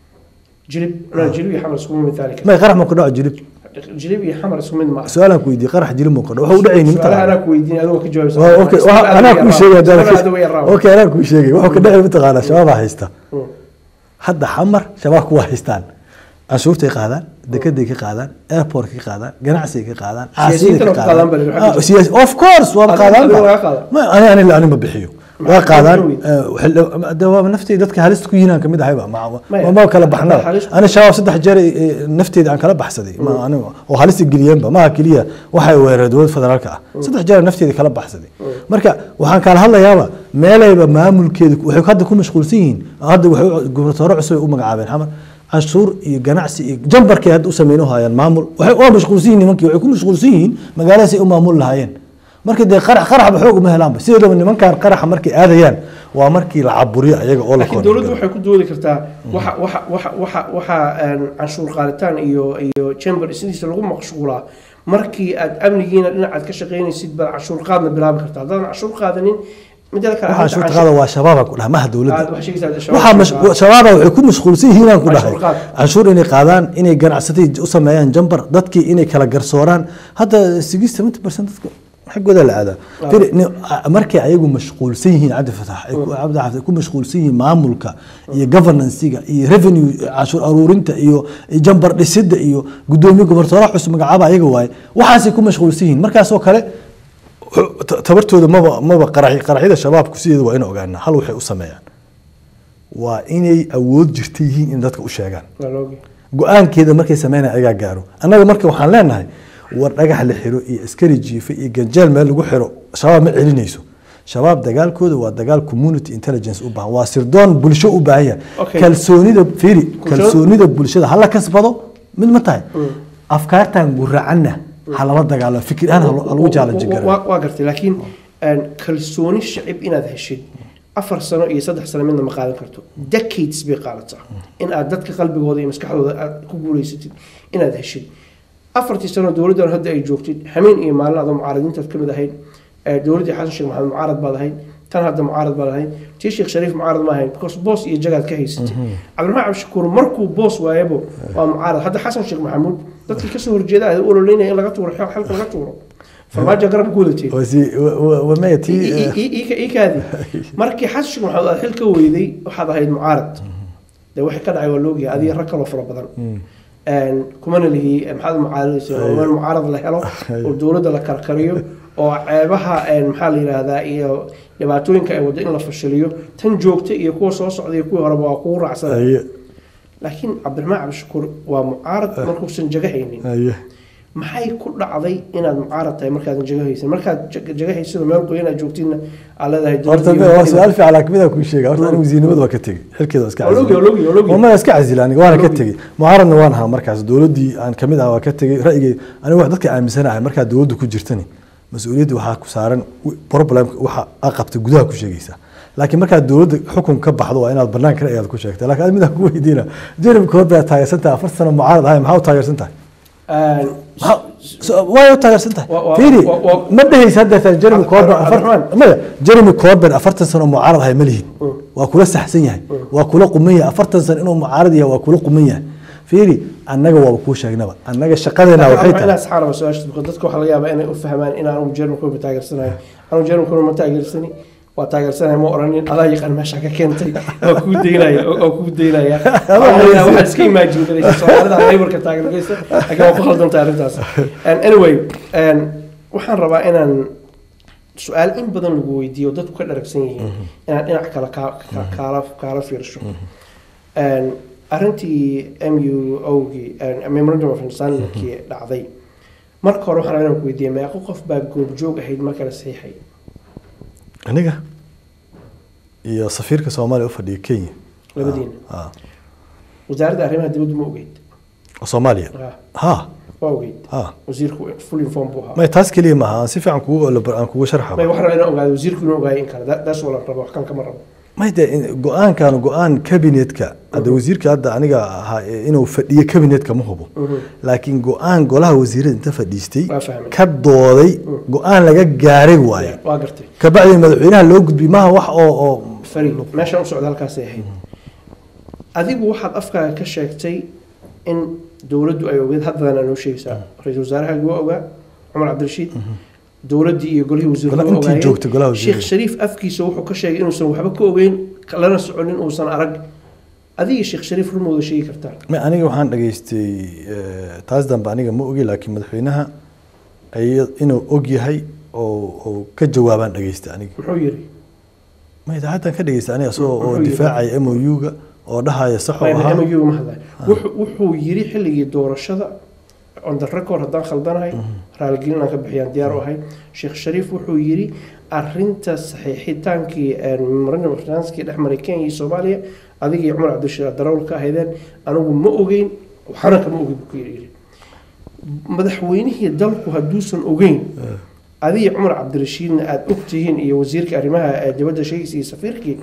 jilib no, jilib iyo xamar isku mid taali may qarax muu ka dhaco jilib jilib iyo xamar isku mid maaha su-aalaan ku weydiiyey qarax jilib muu ka dhaco waxa u dhacayni su'aalaha mataqaana anaa ku weydiin adigoo ka jawaabsa Waa, okay, waxa- anaa kuu sheegay Su'aalaha way yaraawan. okay anaa kuu sheegay wuxuu ka dhacay mataqaanaa shabaabaa haysta Mm. hadda xamar shabaabku waa haystaan canshuurtay qaadaan dekeday ka qaadaan airport ka qaadaan ganacsiga ka qaadaan Siyaasiyiinta caasiday ka ma qaadaan bal, qaadaan waxaa Ah, siyaasi- of course waa Adiga- qaadaan adiga ba. waa qaadaan. Ma- ani ani ani ma bixiyo Maxaa waa qaadaan ka weyn? eh, xil- de waa naftii dadka halista ku yihiin aan kamid ahayba ma Maya, ma kala baxna halis- ani shabaab saddex jeer eh, nafteeda aan kala baxsaday ma aniga oo halista geliyeenba maaha keliya waxay weerareen dowladda federaalka ah saddex jeer nafteeda kala baxsaday marka waxaan kala hadlayaaba meelayba maamulkeeda waxay hadda ku mashquulsan yihiin hadda waxay u- gubernatoore cusub ay u magacaabeen xamar canshuur iyo ganacsi iyo jambarkay hadda u sameyno hayaan maamul waxay waa mashquulsan yihiin nimankii waxay ku mashquulsan yihiin magaaladaas ay u maamul lahaayeen marka dee qarax qaraxba xoog uma helaanba sideedaba nimankan qaraxa markay aadayaan waa markii la caburiyo ayaga oo la laakiin dowladdu waxay ku doodi kartaa waxa waxa waxa waxa waxa een, canshuur qaaditaan iyo iyo chamber sidiisa lagu maqshuulaa markii aad amnigiina dhinacaad ka shaqaynaysid baad canshuur qaadna bilaabi kartaa haddaadan canshuur qaadanin mideeda kale waxaa arrinta canshuurta canshuur- qaada waa shabaaba ku dhaha maha dowladda aad waxaa sheegaysaa waxaa shabaab- mash- shabaaba waxay ku mashquulsan yihiin aan ku dhahay Canshuur qaad. canshuur inay qaadaan inay ganacsatada u sameeyaan jambar dadkii inay kala garsooraan hadda sigis seventy percent dadka xaggooda la aadaa Firi, ni- a- markay ayagu mashquulsan yihiin cabdi fatax ay ku- cabdi xafid ay ku mashquulsan yihiin maamulka iyo governancega iyo revenue canshuur aruurinta iyo iyo jambar dhisidda iyo gudoomiye gobernatooraha cusub magacaaba ayaga waaye waxaasay ku mashquulsan yihiin markaasoo kale ta- tabartooda maba maba qaraxy qaraxyada shabaabku sideeda waa in ogaanaa hal waxay u sameeyaan waa inay awood jirta yihiin in dadka u sheegaan Waa la ogyahay. go-aankeeda markay sameynaya ayagaa gaaro annaga marka waxaan leenahay war dhagax la xiro iyo askari jiife iyo ganjeel meel lagu xiro shabaab ma celinayso shabaab dagaalkooda waa dagaal community intelligence u baahan waa sirdoon bulsho u baahan yahay Okay. kalsoonida fiiri Kalsoon- kalsoonida bulshada hala kasbado mid ma tahay afkaartan guracanna halama dagaalo fikir ahaan ha lo- ha lagu challenge Wa- garaa wa- waa gartay laakiin een, kalsooni shacib inaad heshid afar sano iyo saddex sano midna ma qaadan karto decades bay qaadataa in aad dadka qalbigooda iyo maskaxdooda aad ku guuleysatid inaad heshid afartii sano dowladdan hadda ay joogtid hameen iyo maalin adoo mucaaradiintaad ka mid ahayd ee dowladdii xasan sheekh maxamed mucaarad baad ahayd tan hadda mucaarad baad ahayd tii sheekh shariif mucaarad ma ahayn because boos iyo jagaad ka haysatay cabdiraxmaan cabdishakuur markuu boos waayabo waa mucaarad hadda xasan sheekh maxamuud dadkii kasoo horjeeda ay u ololeynaya in laga tuuro xil- xilka laga tuuro farmaajo garab ku wadateen Wasi- wa- wa- wa- maya tii eh, iikaadi markii xasan sheekh maxamuud aad xil ka weyday waxaad ahayd mucaarad dee wixii ka dhacay waa loogyahay adiga rag kaloo fara badan Een, kumana lihi maxaad mucaaradaysa oo in mucaarad la helo oo dowladda la karkariyo oo ceebaha een, maxaa la yidhaahdaa iyo dhibaatooyinka ay waddo in la fashiliyo tan joogta iyo kuwa soo socda iyo kuwii horeba waa kugu raacsan aye laakiin cabdiraxmaan cabdishakuur waa mucaarad markuusan jaga haynin aye maxay ku dhacday inaad mucaarad tahay markaadan jaga haysan markaad jag- jaga haysidoo meel qoyan aad joogtidna aad leedahay horta dowladda waa iyo- su-aal fiican laakiin midaan kuu sheega horta anigu wasiirnimada waa ka tegey xilkeeda waa iska Waa loogi- waa loogi- waa loogi. wama iska casila aniga waana ka Loogi. tegey mucaaradna waan ahaa markaas dowladdii aan kamid ahaa waa ka tegey ra'yigay aniga wax dadka aaminsanahay markaa dowladda ku jirtani mas-uuliyadda waxaa ku saaran wi- problemka waxa aa qabtay gudaha ku sheegaysaa laakiin markaad dowladda xukun ka baxdo waa inaad banaanka ra'yigaada ku sheegta laakiin adi midaan ku weydiina jeremy corbyn aad taageersan tahay afar sano mucaarad ahay maxaa u taageersan tahay Een, maxaa- so- waay u taageersan tahay Wa- wa- fiiri wa- wa- ma dhehaysa hadda jeremy corbyn afar Cabdiraxmaan. maya jeremy corbyn afartan sano mucaarad ahay ma lihin waa kula saxsan yahay waa kula quman yahay afartan sano inuu mucaarad yahay waa kula quman yahay fiiri annaga waaba kuu sheegnaba annaga shaqadeena waxay waxay tahay asxaaraba su-aasha dadka dadka waxaa laga yaabaa inay u fahmaan in aanu jerman kurba taageersanayo anu jerman kurba ma taageersani waa taageersanahay ma oranin adaa yaqaan meesha ka keentay waa kuu daynaya oo kuu daynaya waxaad iska imaajin garaysa soomaalida laborka taageergeysa laakiin waa ku khaldantay arrintaas And anyway and waxaan rabaa inaan su-aal in badan lagu weydiiyo oo dadku ka dharagsan yihiin inaan dhinac kale kaa- kaa- kaala kaala fiirsho And arrintii m u ogii memorandum of understandingkii dhacday marka hore waxaan rabaa inaan ku weydiiyay meeqo qof baa goobjoog ahayd marka la saxiixay aniga iyo safiirka soomaaliya u fadhiya kenya labadiina Ah, wasaaradda arrimaha dibadda ma ogeyd oo soomaaliya Ah, ha waa ogeyd ha wasiirku full inform buu ahaa may taas keliya maaha aan si fiican kugu aan kugu sharxa may waxaan rabaa inaan ogaado wasiirku inuu ogaayay in kale That- that's all aan rabo wax kale kama rabo may de go-aankan go-aan kabinetka hadda wasiirka hadda aniga ahaa ee inuu fadhiyo kabinetka ma hubo laakiin go-aan golaha wasiirada inta fadhiistay Waa fahmay. ka dooday go-aan laga gaaray waaye waa gartay kabacdi madaxweynaha loo gudbiyey maaha wax oo oo fari meeshaan u socda halkaasay ahayd adigu waxaad afkaaga ka sheegtay in dowladdu ay ogeed haddana noo sheegaysaa ra-iisul wasaarahaagi waa ogaa cumar cabdirashiid dowladdii iyo golihii wasiirku Gola- waa intii ogaayeen. joogtay golaha wasiirada. sheekh shariif afkiisa wuxuu ka sheegay inuusan waxba ka ogeyn lana soconin uusan arag adiga sheekh shariif rumooda sheegi kartaan Ma- aniga waxaan dhageystay eh, taas dambe aniga ma ogi laakiin madaxweynaha ay- inuu og yahay oo oo ka jawaabaan dhageystay aniga muxuu yiri ma idaacaddan ka dhageystay aniga isagoo oo Wuxuu yidhi- difaacaya m o u-ga oo dhahaya sax oo ahaa MOU ma hadlay Wuxuu- wuxuu yiri xilligii doorashada on the record haddaan khaldanahay raaligelin aan ka bixiyaan diyaar u ahay sheekh shariif wuxuu yiri arinta saxiixitaankii memorandum of finance-kii dhex maray kenya iyo soomaaliya adiga iyo cumar cabdishiraad darawal ka ahaydeen anigu ma ogeyn waxana kama ogin buu ku yiri madaxweynihii dalku hadduusan ogeyn adiga iyo cumar cabdirashiidna aada ogtihiin iyo wasiirka arrimaha ee dibadda sheegaysa iyo safiirkii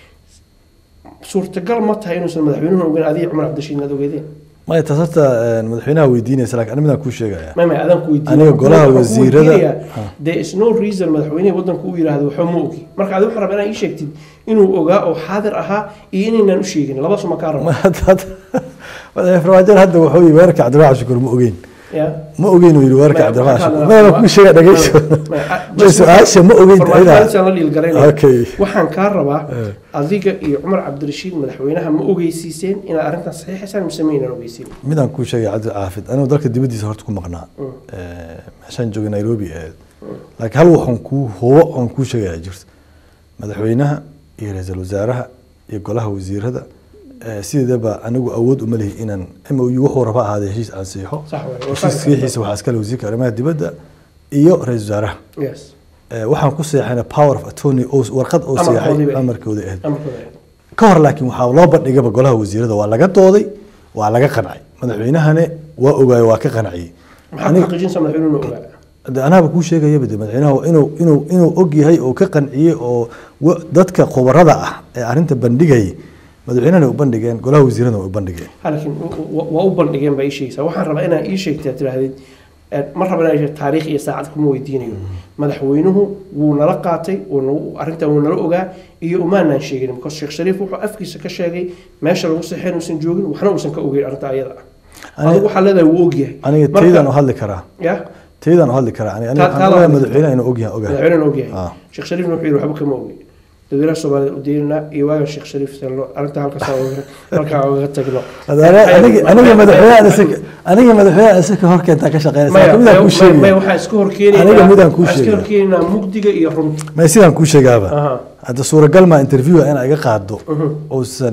suurtagal ma tahay inuusan madaxweynuhu ogeyn adiga iyo cumar cabdirashiidna aad ogeydeen maya taas horta eh, madaxweynaha weydiinaysa laakiin aniga midaan kuu sheegaya ma ma adaan ku weydiin Aniga golaha wasiirada- there is no reason madaxweynihii waddanku uu yidhaahdo waxba ma ogi marka adiga waxaan rabaa inaa ii sheegtid inuu ogaa oo xaadir ahaa iyo inaynaan u sheegin labadaas ma kaa rabo Ma- hadda- hadda- madaxweyne farmaajo hadda wuxuu yii weerarka cabdiraxmaan shukuur ma ogeyn ya ma ogeyn uu yidhi weerarka Ma- cabdiraxmaan waxaan shukuur ka maya hadlaa- kuu sheega dhageyso Ma- ma- Ma su-aasha ma ogeyn Farmaajo la dhiilgaraynaya. Okay. waxaan kaa rabaa Eh. adiga iyo cumar cabdirashiid madaxweynaha ma ogeysiiseen inaad arrintan saxiixaysaan mise maynaan ogeysiin midaan kuu sheegay cabdi caafid anigu dalka dibaddiisa horta ku maqnaa Mm. Eh, meeshaan joogay nairobi ahayd laakiin hal waxaan kuu hubo oon kuu sheegaya jirto madaxweynaha iyo ra-iisul wasaaraha iyo golaha wasiirada eh, sideedaba anigu awood uma lihi inaan m o u wuxuu raba ahaadee heshiis aan siixo sax waay heshiis saxiixiisa waxaa iskale wasiirka arrimaha dibadda iyo ra-iisul wasaaraha yes Eh, waxaan ku seexana power of attorney oo warqad oo Amarkoodii seexay bay. amarkooda ahayd amarkooda ka hor laakiin waxaa loo bandhigaba golaha wasiirada waa laga dooday waa laga qancay madaxweynahane waa ogaayo waa ka qanciyey maxaa ku Aniga- xaqiijinaysaa madaxweynuhu ogaa de anaaba kuu sheegayaba de madaxweynaha waa inuu inuu inuu og yahay oo ka qanciyey oo wa- dadka khubarada ah ee arrinta bandhigayay madaxweynahana u bandhigeen golaha wasiirada way u bandhigeen Ha, laakiin wa- wa- waa u bandhigeen baa ii sheegaysaa waxaan rabaa inaa ii sheegtaa tidhaahdid eh, ma raba inaa ii sheeg- taariikh iyo saacad kuma weydiinayo madaxweynuhu wuu nala qaatay wuu nagu- arrintan wuu nala ogaa iyo umaanaan sheegin because sheekh shariif wuxuu afkiisa ka sheegay meesha lagu seexeen uusan joogin waxna uusan ka ogeyn arrinta ayada ah Aniga- adigu waxaa leedahay wuu ogyahay aniga Marka- taydaan u hadli karaa ya taydaan u hadli karaa aniga aniga Ta- waxaan taada ogahay hadli madaxweynaha inuu ogyahay ogahay madaxweynena ogyahay Ah. sheekh shariifna wuxuu yidhi waxba kama ogi dadweynaha soomaalida u deynana iyo waagan sheekh shariif sello arrinta halkaas halkaa ogaga tagno aniga aniga madaxweynaha isaga aniga madaxweynaha isaga hor keentaa ka shaqeynaysa maya midaan kuu maya sheegaya waxaa iska horkeenaynaa Aniga midaan kuu waxaa iska sheegaya. horkeenaynaa mugdiga iyo runta may sidaan kuu sheegaaba Aha. hadda suuragal maa interviewa inaa iga qaado uusan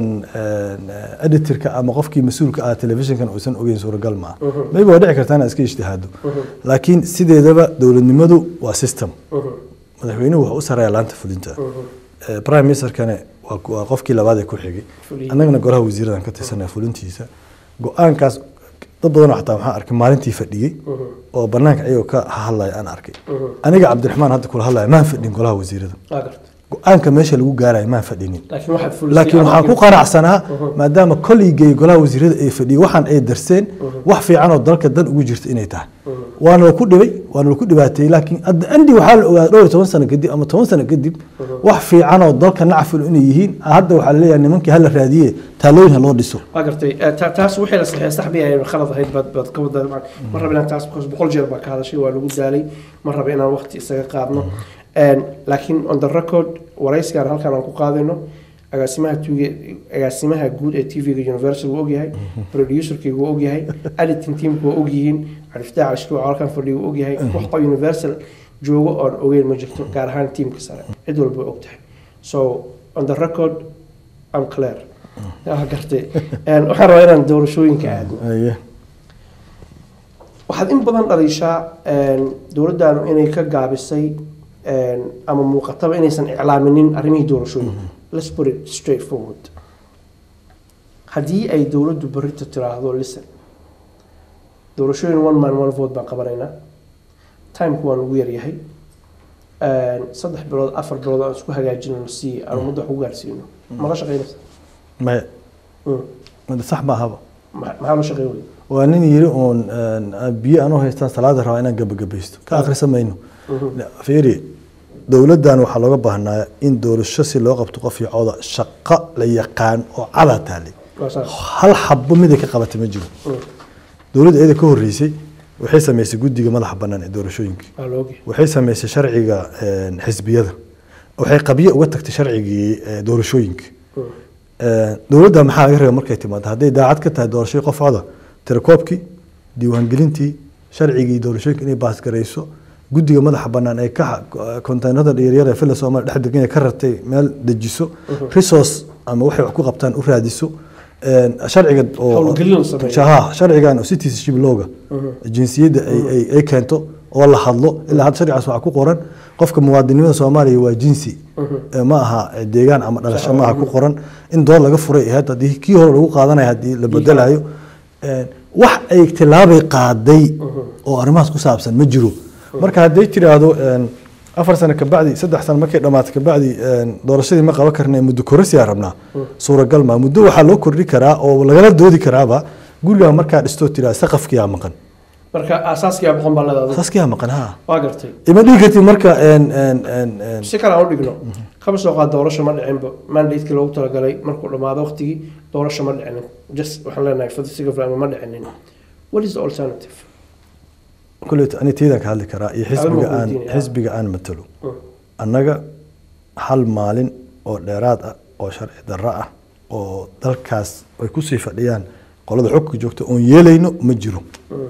editorka ama qofkii mas-uulka ah telefishinkan uusan ogeyn suuragal maa maybe waa dhici kartaa inaa iska ijtihaado laakiin sideedaba dowladnimadu waa system madaxweynuhu wuxuu u sareeyaa laanta fulinta Eh, prime ministerkane waa waa qofkii labaad ee ku xigay Fuliye. annagana golaha wasiiradan ka tirsanaya fulintiisa go-aankaas dad badanoo xataa waxaan arkay maalintii fadhiyey oo banaanka ayagoo ka hadlaya aan arkay aniga cabdiraxmaan hadda kula hadlaya maan fadhin golaha wasiirada waa garta go-aanka meesha lagu gaarayo maan fadhinin laakiin waxaad fulisay laakiin waxaan ku amarkii- qanacsanaa maadaama kolleygay golaha wasiirada ay fadhiyey waxaan ay darseen wax fiican oo dalka dan ugu jirta inay tahay waana la ku dhibay waana la ku dhibaateeyey laakiin adda andi waxaa la ogaaday dhowr iyo toban sano kadib ama toban sano kadib wax fiican oo dalka nacfil inay yihiin hadda waxaa la leeyahay nimankii hala raadiye taalooyin ha loo dhiso waa gartay Eh, ta- taas wixii la saxeeya sax bay ahayd khalad ahayd baad baad ka wada ma raba inaan taas because boqol jeer baa ka hadashay waa lagu daalay ma raba inaan waqti isaga qaadno En, laakiin on the record waraysigaan halkan aan ku qaadayno agaasimaha tuuge agaasimaha guud ee tvga universal wuu ogyahay producerkaygu wuu ogyahay editing teamku waa ogyihiin cariftaac alishkuuc halkan fadhiga wuu ogyahay waxba universal joogo oon ogeyn ma jirto gaar ahaan teamka sare cid walba way ogtahay so on the record I'm clear waa gartay En, waxaan rabaa inaan doorashooyinka aadno Aye. waxaad in badan dhaliishaa dowladdaanu inay ka gaabisay en, ama muuqataba inaysan iclaaminin arrimihii doorashooyinka let's put it straight forward haddii ay dowladdu berrito tiraahdo listen doorashooyin one man one vote baan qabanaynaa timeku waan ugu yaryahay En, saddex bilood afar bilood aan isku hagaajinayno si aan ummadda wax ugu gaarsiino mala shaqeynaysa maya Mm. mada sax maahaba Ma- maxaa loo shaqeyn weyda waa nin yiri uun een, biyo anuu haystaan salaada rabaa inaan gabagabaysto ka akrisa mayno fiiri dowladdan waxaa looga baahnaa in doorasho si loo qabto qof iyo cooda shaqo la yaqaan oo cada taale waa saas hal xabo miday ka qabatay ma jiro Mm. dowladda iyada ka horreysay waxay samaysay guddiga madaxa bannaan ee doorashooyinka waa la ogyahay waxay samaysay sharciga een, xisbiyada waxay qabyo uga tagtay sharcigii ee, doorashooyinka Mm. dowladda maxaa laga rabaa markay timaado hadday daacad ka tahay doorashadii qof coda tirakoobkii diiwaangelintii sharcigii doorashooyinka inay baasgarayso guddiga madaxa banaan ee ka konteynerada yaryar ee fila soomaaliya dhex degan ee ka ratay meel dejiso resource ama waxay wax ku qabtaan u raadiso sharciga oo Howlgelin sameeyo. shaha sharcigan oo citizenship looga jinsiyadda ay ay- ay keento oo la hadlo ilaa hadda sharcigaas waxaa ku qoran qofka muwaadinimada soomaaliya waa jinsi Eh, ma aha eh, deegaan ama dhalasho ma aha ku qoran in doon laga furay ahayd haddii kii hore lagu qaadanaya haddii la bedelayo Eh, wax ay tilaabay qaaday oo arrimahaas ku saabsan ma jiro marka hadday tiraahdo een, afar sano kabacdi saddex sano markay dhamaato kabacdi een, doorashadii ma qaban karna muddo kororsi aan rabnaa suuragal ma muddo waxaa loo kordhi karaa oo lagala doodi karaaba gurigaa markaa dhistoo tiraa saqafkiyaa maqan marka aasaaskiyaa boqon baa leedahay saqafkiyaa maqan ha waa gartay ima dhihi kartid marka een, een, een, een, si kale aan u dhigno kaba soo qaad doorasho ma dhicinba mandatekii loogu talagalay markuu dhammaado waqtigii doorasho ma dhicinin just waxaan leenahay for the sake of ma dhicinin what is the alternative kuleyta ani tiidaan ka hadli karaa iyo xisbiga aan weydiinaya. xisbiga aan matalo Mm. annaga hal maalin oo dheeraad ah oo sharci darro ah oo dalkaas ay kusii fadhiyaan qolada xogka joogta oon yeelayno ma jiro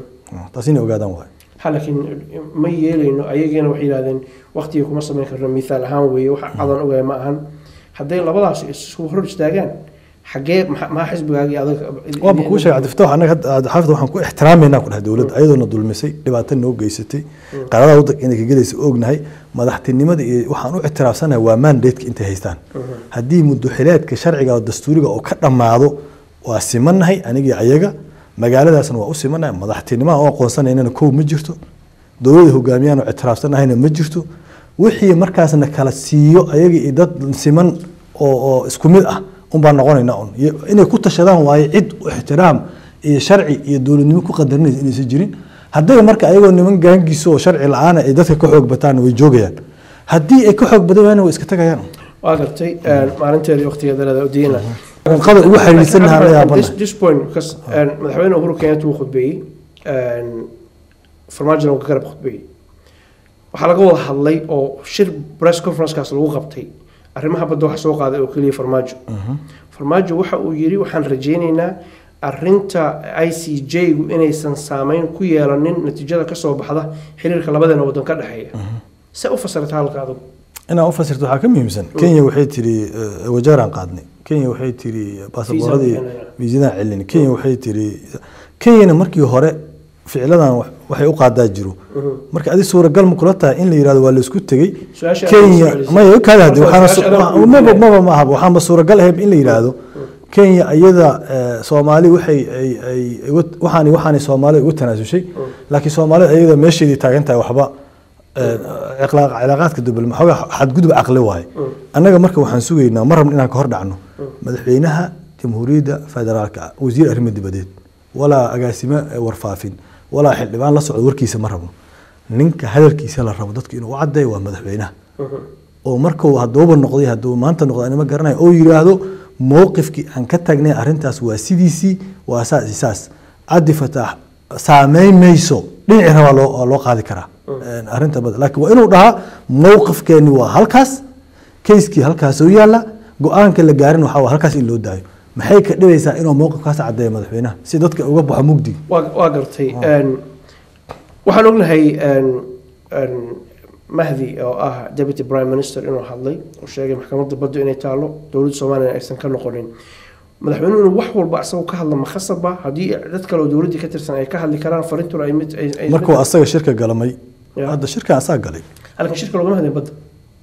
taas inay ogaadaan waay ha laakiin ma yeelayno ayagiina waxay yidhahdeen waqtiga kuma samayn karno mithaal ahaan weeye waxa cadan ogaay ma ahan hadday labadaas isu hor istaagaan xaggee maxa- maxaa xisbigaagii adag waaba kuu sheegay cabdifataax annaga hadda xaafid waxaan ku ixtiraameynaa ku dhahay dowladda ayadoona dulmisay dhibaato noo geysatay qaradaha waddanka inay ka gelaysa ognahay madaxtinimada iyo waxaan u ictiraafsanahay waa mandateska intay haystaan haddii muddoxileedka sharciga oo dastuuriga oo ka dhammaado waa simannahay anigii ayaga magaaladaasna waa u simannahay madaxtinimaha oo aqoonsanaynana kow ma jirto dowladda hogaamiyaan oo ictiraafsanahayna ma jirto wixii markaasna kala siiyo ayaga iyo dad siman oo oo isku mid ah unbaan noqonaynaa un Iyo inay ku tashadaan waaye cid u ixtiraam iyo sharci iyo dowladnimo ku qadarinaysa inaysan jirin hadday marka ayagoo niman gaangiisa oo sharci la-aana ay dadka ka xoog bataan way joogayaan haddii ay ka xoog badan waayna way iska tagayaan waa gartay maalinteedii waqtigeeda leeda odiyena qada ugu xiriirsanaha la yaabana This- this point because um, madaxweyne uhuru kenyatta wuu khudbeeyey um, farmaajona wuu ka garab khudbeeyey waxaa laga wada hadlay oo shir press conferencekaas lagu qabtay arrimaha badda waxa soo qaaday oo keliya farmaajo farmaajo waxa uu yidhi waxaan rajaynaynaa arinta i c j-gu inaysan saameyn ku yeelanin natiijada kasoo baxda xiriirka labadeena wadan ka dhexeeya se u fasirta halka adugu inaan u fasirto waxaa ka muhiimsan kenya waxay tiri eh, wajaaraan qaadnay kenya waxay tiri baasaboorradii Fiisaan fiisadaan celin kenya waxay tiri kenyana markii hore ficiladan wax- waxay u qaadaa jiro marka adi suuragal ma kula tahay in la yirahdo waa la isku tegey Su-aasha aad kenya isku celisay. maya kaada hadde Marka waxaana su-aasha aad su- ku maba weydiinaya. maba ma ahaba waxaanba suuragal ahayd in la yiraahdo kenya iyada eh, soomaali waxay ay ay uga- waxaani waxaani soomaali ugu tanaasushay laakiin soomaalida iyada meesheedii taagan tahay waxba eh, ciqlaaq- cilaaqaadka dubal maxoogaa xadgudub caqli waaye annaga marka waxaan sugaynaa ma rabno inaan ka hor dhacno madaxweynaha jamhuuriyadda federaalka ah wasiir arrimo dibadeed walaa agaasimo eh, warfaafin walaa xildhibaan la socdo warkiisa ma rabno ninka hadalkiisa la rabo dadku inuu u cadeeyo waa madaxweynaha oo markuu haduuba noqday hadduu maanta noqdo anima garanayo oo yiraahdo mowqifkii aan ka tagnay arrintaas waa sidiisii waa saas iyo saas cabdi fataax saameyn mayso dhinaci rabaa loo waa loo qaadi karaa Een, arrinta bada laakiin waa inuu dhahaa mowqifkeeni waa halkaas kayskii halkaas u yaala go-aanka la gaarin waxaa waa halkaas in loo daayo maxay ka dhibaysaa inuu mowqifkaas cadeeyo madaxweynaha si dadka uga baxo mugdi waa waa gartay Een, waxaan ognahay een, een, mahdi oo ah deputy prime minister inuu hadlay oo sheegay maxkamadda baddu inay taalo dowladda soomaaliya aysan ka noqonin madaxweynuhu inuu wax walba asagoo ka hadla makhasaba haddii dad kale oo dowladdii ka tirsan ay ka hadli karaan farintuna ay mid ay ay- markuu asaga shirka galamay Ya. hadda shirkan asaa galay halkan shirka loogama hadlin badda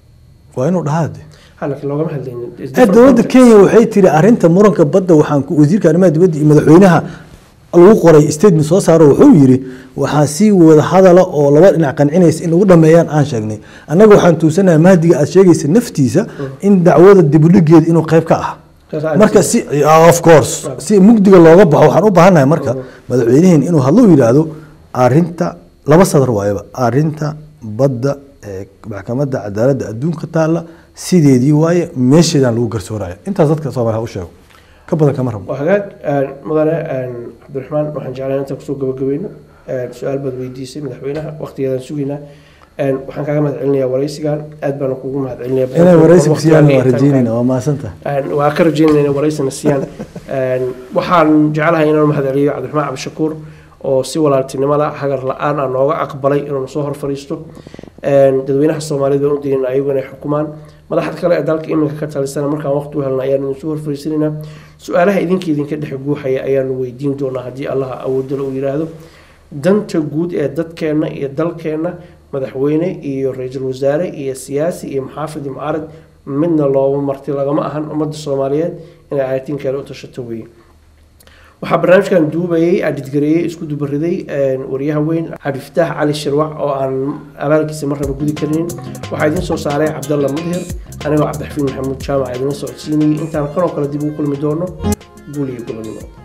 waa inuu dhahaa de halkan loogama hadlaynin It's ee different dowladda context. kenya waxay tiri arrinta muranka badda waxaan ku wasiirka arrimaha dibadda iyo madaxweynaha lagu qoray statement soo saaro wuxuu yiri waxaa sii wada hadala oo laba dhinac qancinaysa in lagu dhameeyaan aan sheegnay annaga waxaan tuusanahay mahdiga aad sheegaysa naftiisa in dacwada dibudhigeeda inuu qayb ka ah Saas aan marka si of course si mugdiga looga baxo waxaan u baahannahay marka madaxweyniheen inuu hadlo yidhaahdo arrinta laba sadar waayaba arrinta badda ee maxkamadda cadaaladda adduunka taalla sideedii waaye meesheedaan lagu garsooraya intaas dadka soomaaliya ha u sheego ka badan kama rabo waa hagaag een, mudane een, cabdiraxmaan waxaan jeclahay intaan kusoo gabagabayno een, su-aal baad weydiisay madaxweynaha waqtigeedaan sugaynaa Een, waxaan kaaga mahad celinayaa waraysigan aad baana kugu mahad celinaya inay waraysi ku siiyaan waa Waqtiga iyo rajeynayna waa mahadsantahay Een, waa ka rajeynaya inay waraysina siiyaan Een, waxaan jeclahay inaan mahad celiyo cabdiraxmaan cabdishakuur oo si walaaltinimada hagar la-aan ah nooga aqbalay inuu soo hor fadhiisto Een, dadweynaha soomaalida u dirin ayagu inay xukumaan madaxda kale ee dalka iminka ka talisana markaan waqti u helna ayaan idin soo hor fadhiisanaynaa su-aalaha idinka idinka dhex guuxaya ayaanu weydiin doonaa haddii allaha awoodala uu yidhaahdo danta guud ee dadkeenna iyo dalkeenna madaxweyne iyo ra-iisul wasaare iyo siyaasi iyo maxaafid iyo mucaarad midna looma marti lagama ahan ummadda soomaaliyeed inay ayatinkeeda u tashato weeye waxaa barnaamijkan duubayay adhidgareeyey isku dubariday wariyaha weyn cabdifataax cali shirwac oo aan abaalkiisa marnaba gudi karinin waxaa idiin soo saaray cabdalla mudhir anigoo cabdixafiin maxamuud jaamac idinla socodsiinayay intaan kanoo kale dib ugu kulmi doono guul iyo gobonimo